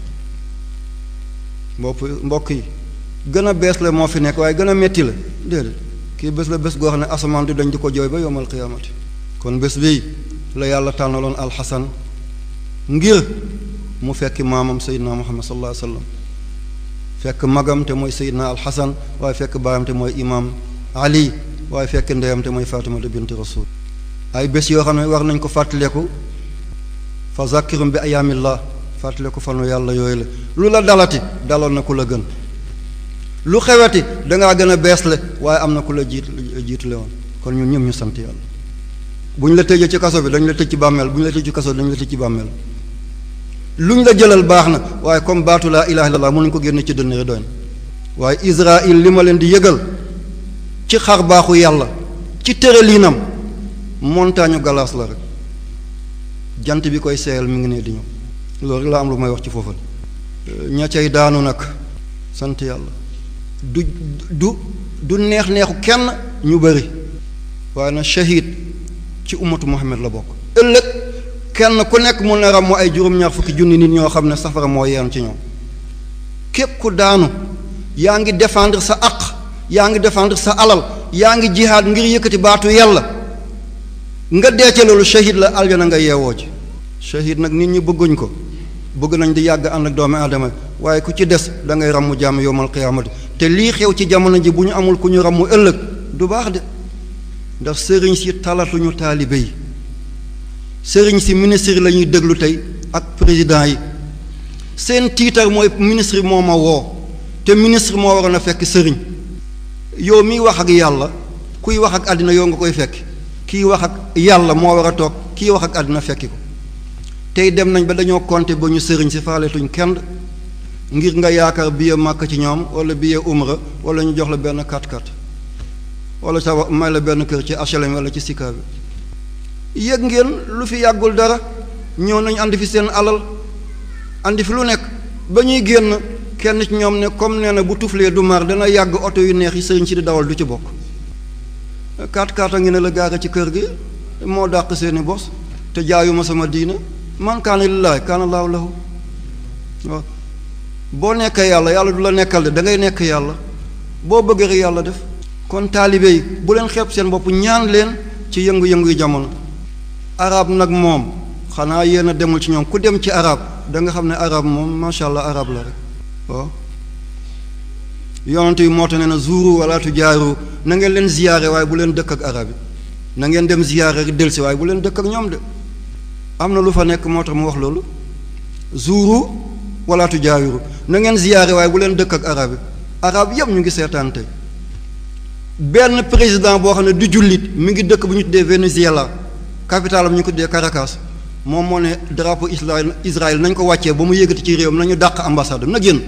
bopp mbokk yi gën a bees la moo fi nekk waaye gën a metti la déedéet kii bés la bés goo xam ne asamaan di dañ di ko jooy ba yowmal qiyaamati kon bés bii la yàlla tànnaloon alxasan ngir mu fekki maamam seydina muhammad sallallahu alayhi wa sallam fekk magam te mooy seydina alxasan waaye fekk baayam te mooy imaam ali waaye fekk ndeyam te mooy fatimata bint rasul ay bés yoo xam ne war nañ ko fàttaleku fa zakkirum bi ayaamillah fàttaleku fanu yàlla yooyu la lu la dalati daloon na ku la gën lu xeweti dangaa gën a beesle waaye am na ku la jiit jiitule woon kon ñun ñëpp ñu sant yàlla bu ñu la tëjee ci kaso bi dañ la tëj ci bàmmeel bu ñu la tëj ci kaso bi dañ la tëj ci bàmmeel lu ñu la jëlal baax na waaye comme baatu laa ilaha illallah mënuñ ko génne ci dënn rek doy na waaye Israël li ma leen di yëgal ci xar baaxu yàlla ci tëraliinam montagne galaas la rek jant bi koy seeyal mi ngi ne di ñëw loolu rek laa am lu may wax ci foofu ña cay daanu nag sant yàlla du du du neex neexu kenn ñu bëri waaye na shahid ci ummatu Muhammad la bokk ëllëg kenn ku nekk mun na ràmmu ay juróom-ñaar fukki junni nit ñoo xam ne safara moo yeen ci ñoom képp ku daanu yaa ngi défendre sa aq yaa ngi défendre sa alal yaa ngi jihaad ngir yëkkati baatu yàlla nga deece loolu shahid la aljana nga yeewoo ci shahid nag nit ñi bëgguñ ko bëgg nañ di yàgg ànd ak doomi aadama waaye ku ci des da ngay ràmmu jàmm yowmal qiyaamati te lii xew ci jamono ji bu ñu amul ku ñu ràmmu ëllëg du baax de ndax sëriñ si talatuñu taalibe yi sëriñ si ministre la ñuy déglu tey ak président yi seen tiitar mooy ministre moo ma woo te ministre moo waroon a fekk sëriñ yow miy wax ak yàlla kuy wax ak àddina yow nga koy fekk kii wax ak yàlla moo war a toog kii wax ak àddina fekki ko tey dem nañ ba dañoo compter ba ñu sëriñ si faaletuñ kenn ngir nga yaakaar billet màkk ci ñoom wala billet umra wala ñu jox la benn kat-kat wala sa may la benn kër ci HLM wala ci Sika bi yëg ngeen lu fi yàggul dara ñëw nañ andi fi seen alal andi fi lu nekk ba ñuy génn kenn ci ñoom ne comme nee na bu tuflee du mar dana yàgg oto yu neex yi sëriñ si di dawal du ci bokk kat-kat a ngi ne la gaare ci kër gi moo dàq seeni bos te jaayuma sama diina man kaana lillaahi kaana laahu lahu waaw boo nekkee yàlla yàlla du la nekkal de da ngay nekk yàlla boo bëgg rek yàlla def kon taalibe yi bu leen xeeb seen bopp ñaan leen ci yëngu-yëngu yi jamono arab nag moom xanaa yéen a demul ci ñoom ku dem ci arab da nga xam ne arab moom macha allah arab la rek waaw yonent yi moo tax ne na zuuru wala tujaaru na ngeen leen ziyaare waaye bu leen dëkk ak arab yi na ngeen dem ziyaare rek delsi waaye bu leen dëkk ak ñoom de am na lu fa nekk moo tax mu wax loolu zuuru wala tujaawiru na ngeen ziyaare waaye bu leen dëkk ak arab yi arab yëpp ñu ngi seetaan tey benn président boo xam ne du jullit mi ngi dëkk bu ñu tuddee Venezuela capitale am ñu ko tuddee Caracas moom moo ne drapeau Israël Israël nañ ko wàccee ba mu yëgati ci réew nañu dàq ambassade na génn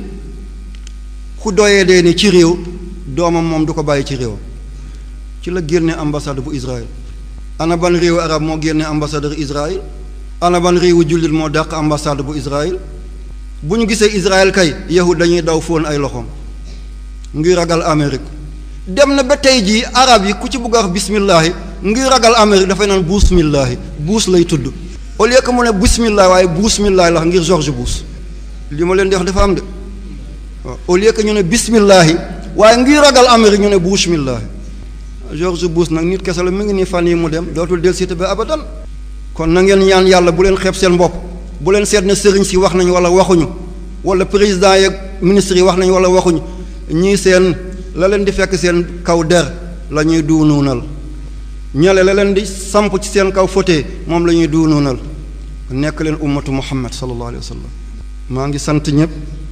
ku doyee dee ni ci réew doomam moom du ko bàyyi ci réew ci la génne ambassade bu Israël ana ban réewu arab moo génne ambassadeur Israël ana ban réewu jullit moo dàq ambassade bu Israël bu ñu gisee Israël kay yahud dañuy daw fóon ay loxoom ngir ragal Amérique dem na ba tey jii arab yi ku ci bugg a wax bismillahi ngir ragal Amérique dafay naan buusmillahi buus lay tudd au lieu que mu ne bismillahi waaye buusmillahi la wax ngir George Bush li ma leen di wax dafa am de waaw au lieu que ñu ne bismillahi waaye ngir ragal Amérique ñu ne buusmillahi George Bush nag nit kese la mi ngi nii fan yi mu dem dootul del siite ba abadan kon na ngeen ñaan yàlla bu leen xeeb seen bopp bu leen seet ne sëriñ si wax nañu wala waxuñu wala président yeeg ministre yi wax nañu wala waxuñu ñii seen la leen di fekk seen kaw der la ñuy duunuunal ñale la leen di samp ci seen kaw foté moom la ñuy duunuunal nekk leen ummatu muhammad sallallahu alayhi wa sallam maa ngi sant ñëpp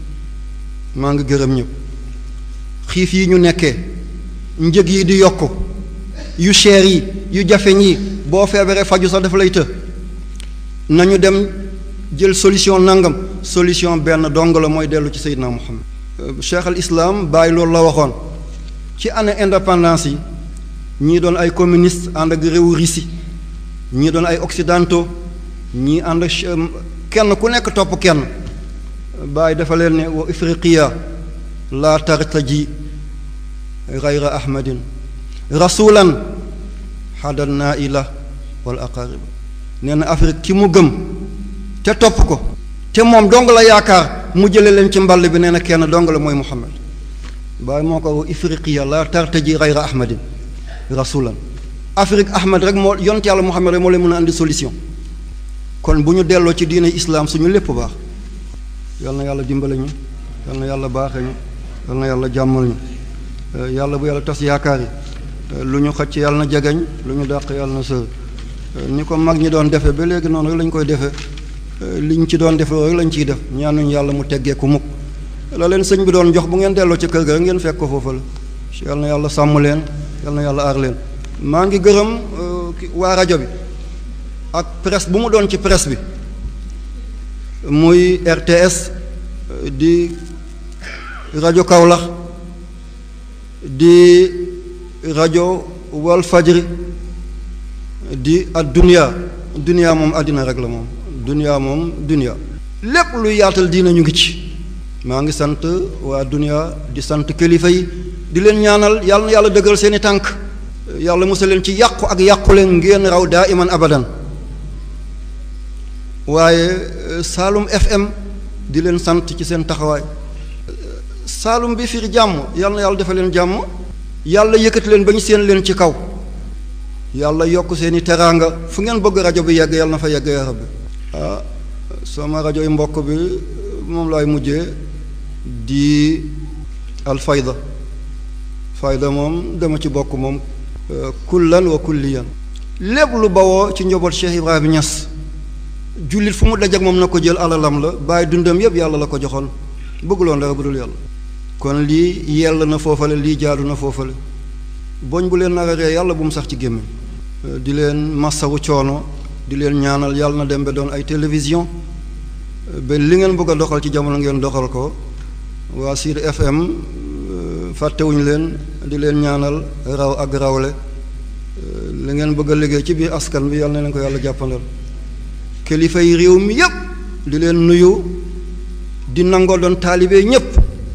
maa ngi gërëm ñëpp xiif yi ñu nekkee njëg yi di yokk yu cher yi yu jafeñ yi boo feebaree faju sax dafa lay të nañu dem jël solution nangam solution benn dong la mooy dellu ci Seydina Muhammad cheikh al islam bàyyi loolu la waxoon ci année indépendance yi ñii doon ay communiste ànd ak réewu Russie ñii doon ay occidentaux ñii ànd ak kenn ku nekk topp kenn bàyyi dafa leen ne wa ifriqiya laa tartaji gayra ahmadin rasulan xadan naa ila wal aqariba nee na afrique ki mu gëm te topp ko te moom dong la yaakaar mu jële leen ci mball bi nee na kenn dong la mooy muhammad bàyyi moo ko ifriqiya la tartaji gayra ahmadin rasulan afrique ahmad rek moo yonent yàlla muhammad rek moo leen mën a andi solution kon bu ñu delloo ci diine islaam suñu lépp baax yal na yàlla dimbale ñu yal na yàlla baaxe ñu yal na yàlla jàmmal ñu yàlla bu yàlla tas yaakaar yi lu ñu xëcc yàlla na jegeñ lu ñu dàq yàlla na sër ni ko mag ñi doon defe ba léegi noonu rek lañ koy defee liñ ci doon def rek lañ ciy def ñaanuñ yàlla mu teggee ku mukk la leen sëñ bi doon jox bu ngeen delloo ci kër ga rek ngeen fekk ko foofu la yal na yàlla sàmm leen yal na yàlla aar leen maa ngi gërëm waa rajo bi ak presse bu mu doon ci presse bi muy RTS di rajo Kaolack di rajo Wal Fajri di ak dunia dunia moom àddina rek la moom dunia moom dunia lépp luy yaatal diina ñu ngi ci maa ngi sant waa dunia di sant kilifa yi di leen ñaanal yàlla na yàlla dëggal seeni tànk yàlla musal leen ci yàqu ak yàqu leen ngeen raw daa iman abadan waaye Saalum FM di leen sant ci seen taxawaay Saalum bi firi jàmm yàlla na yàlla defal leen jàmm yàlla yëkkati leen ba ñu seen leen ci kaw yàlla yokk seeni teraanga fu ngeen bëgg rajo bi yegg yàlla na fa yegg ya rabbi ah sama rajo yi mbokk bi moom laay mujjee di alfayda fayda moom dama ci bokk moom kullan wa kulliyan lépp lu bawoo ci njaboot Cheikh Ibrahima Niass jullit fu mu dajak moom na ko jël alalam la bàyyi dundam yëpp yàlla la ko joxoon bëgguloon dara bu dul yàlla kon lii yell na foofale lii jaadu na foofale boñ bu leen nar a ree yàlla bu mu sax ci gémmiñ di leen massawu coono di leen ñaanal yàlla na dem ba doon ay télévision ba li ngeen bëgg a doxal ci jamono ngeen doxal ko waa Sud FM fàttewuñu leen di leen ñaanal raw ak rawle li ngeen bëgg a liggéey ci biir askan bi yàlla na leen ko yàlla jàppandal kilifa yi réew mi yépp di leen nuyu di nangoo doon taalibe ñépp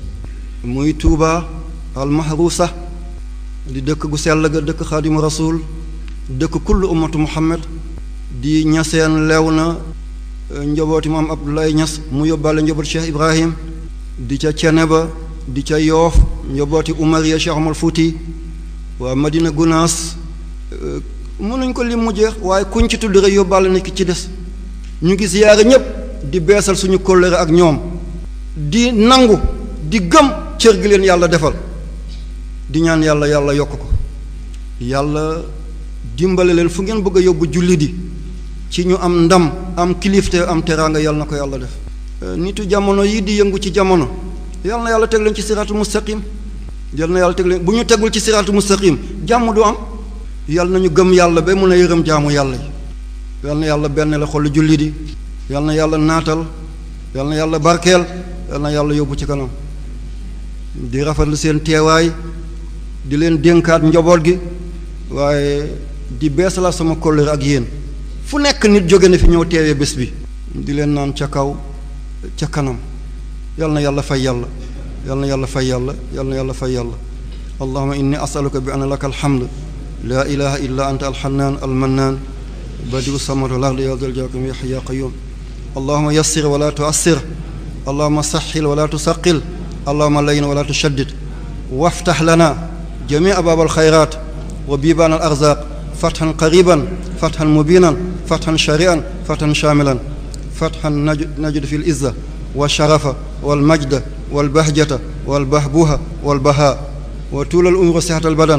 muy Tuuba almahrusa di dëkk gu sell ga dëkk xaadimu rasul dëkk kullu ummatu muhammad di ñaseen lew na njabooti maam Abdoulaye Ñas mu yóbbaale njabooti Cheikh Ibrahim di ca Ceneba di ca Yoof njabooti Umariya Cheikh Omar Fuuti waa Madina Gunaas mënuñ ko lim mu jeex waaye kuñ ci tudd rek yóbbaale na ki ci des ñu ngi ziyaare ñépp di beesal suñu kóllëre ak ñoom di nangu di gëm cër gi leen yàlla defal di ñaan yàlla yàlla yokk ko yàlla dimbale leen fu ngeen bëgg a yóbbu julli di ci ñu am ndam am kilifte am teraanga yàlla na ko yàlla def nitu jamono yi di yëngu ci jamono yàlla na yàlla teg leen ci siraatu mustaqim yàlla na yàlla teg leen bu ñu tegul ci siraatu mustaqim jàmm du am yàlla na ñu gëm yàlla ba mun a yërëm jaamu yàlla yi yàlla na yàlla benn la xolu julli di yàlla na yàlla naatal yàlla na yàlla barkeel yàlla na yàlla yóbbu ci kanam di rafetlu seen teewaay di leen dénkaat njaboot gi waaye di beesalaat sama kóllëre ak yéen fu nekk nit jóge na fi ñëw teewee bés bi di leen naan ca kaw ca kanam yal na yàlla fay yàlla yal na yàlla fay yàlla yal na yàlla fay yàlla allahuma inni asaluka bi anna laka alhamd laa ilaha illa anta alxannaan almannaan badiu samawati wal ardi ya zal jalali ya hayyu ya qayyum allahuma yassir wala tuassir allahuma saxil wala tusaqil allahuma layin wala tushaddid waftax lana jamia baab alxayrat wa bibaan alarzaq fatxan qariban fatxan mubinan fatxan sharian fatxan shamilan fatxan najud fi lizza walsharafa walmajda walbahjata walbahbuha walbaha wa tuula alumru sixat albadan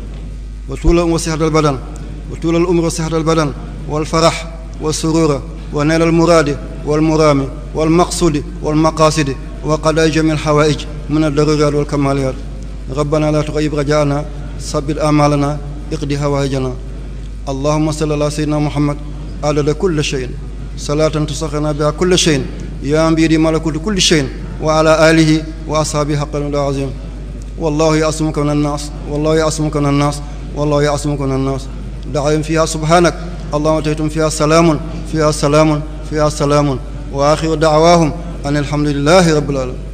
wa tuula alumru sixat albadan wa tuula alumru sixat albadan walfarax walsurura wa neel almuraadi walmuraami walmaqsudi walmaqaasidi wa qadaa jami alxawaij min aldaruraat walkamaliyaat rabbana la tuxayib rajaana sabit amalana iqdi hawaijana allahuma salli ala seydina muhammad adada kulli cheyin salaatan tusaxina biha kulli cheyin yaa mbiidi malakuti kulli cheyin wa ala alihi wa ashaabihi xaqan da azim wallahu yaasumuka min annaas wallahu yaasumuka min annaas wallahu yaasumuka min annaas daxawim fiha subhanak allahuma taytum fiha salaamun fiha salaamun fiha salaamun wa axiru dacwaahum an alhamdulilahi rabbil alamin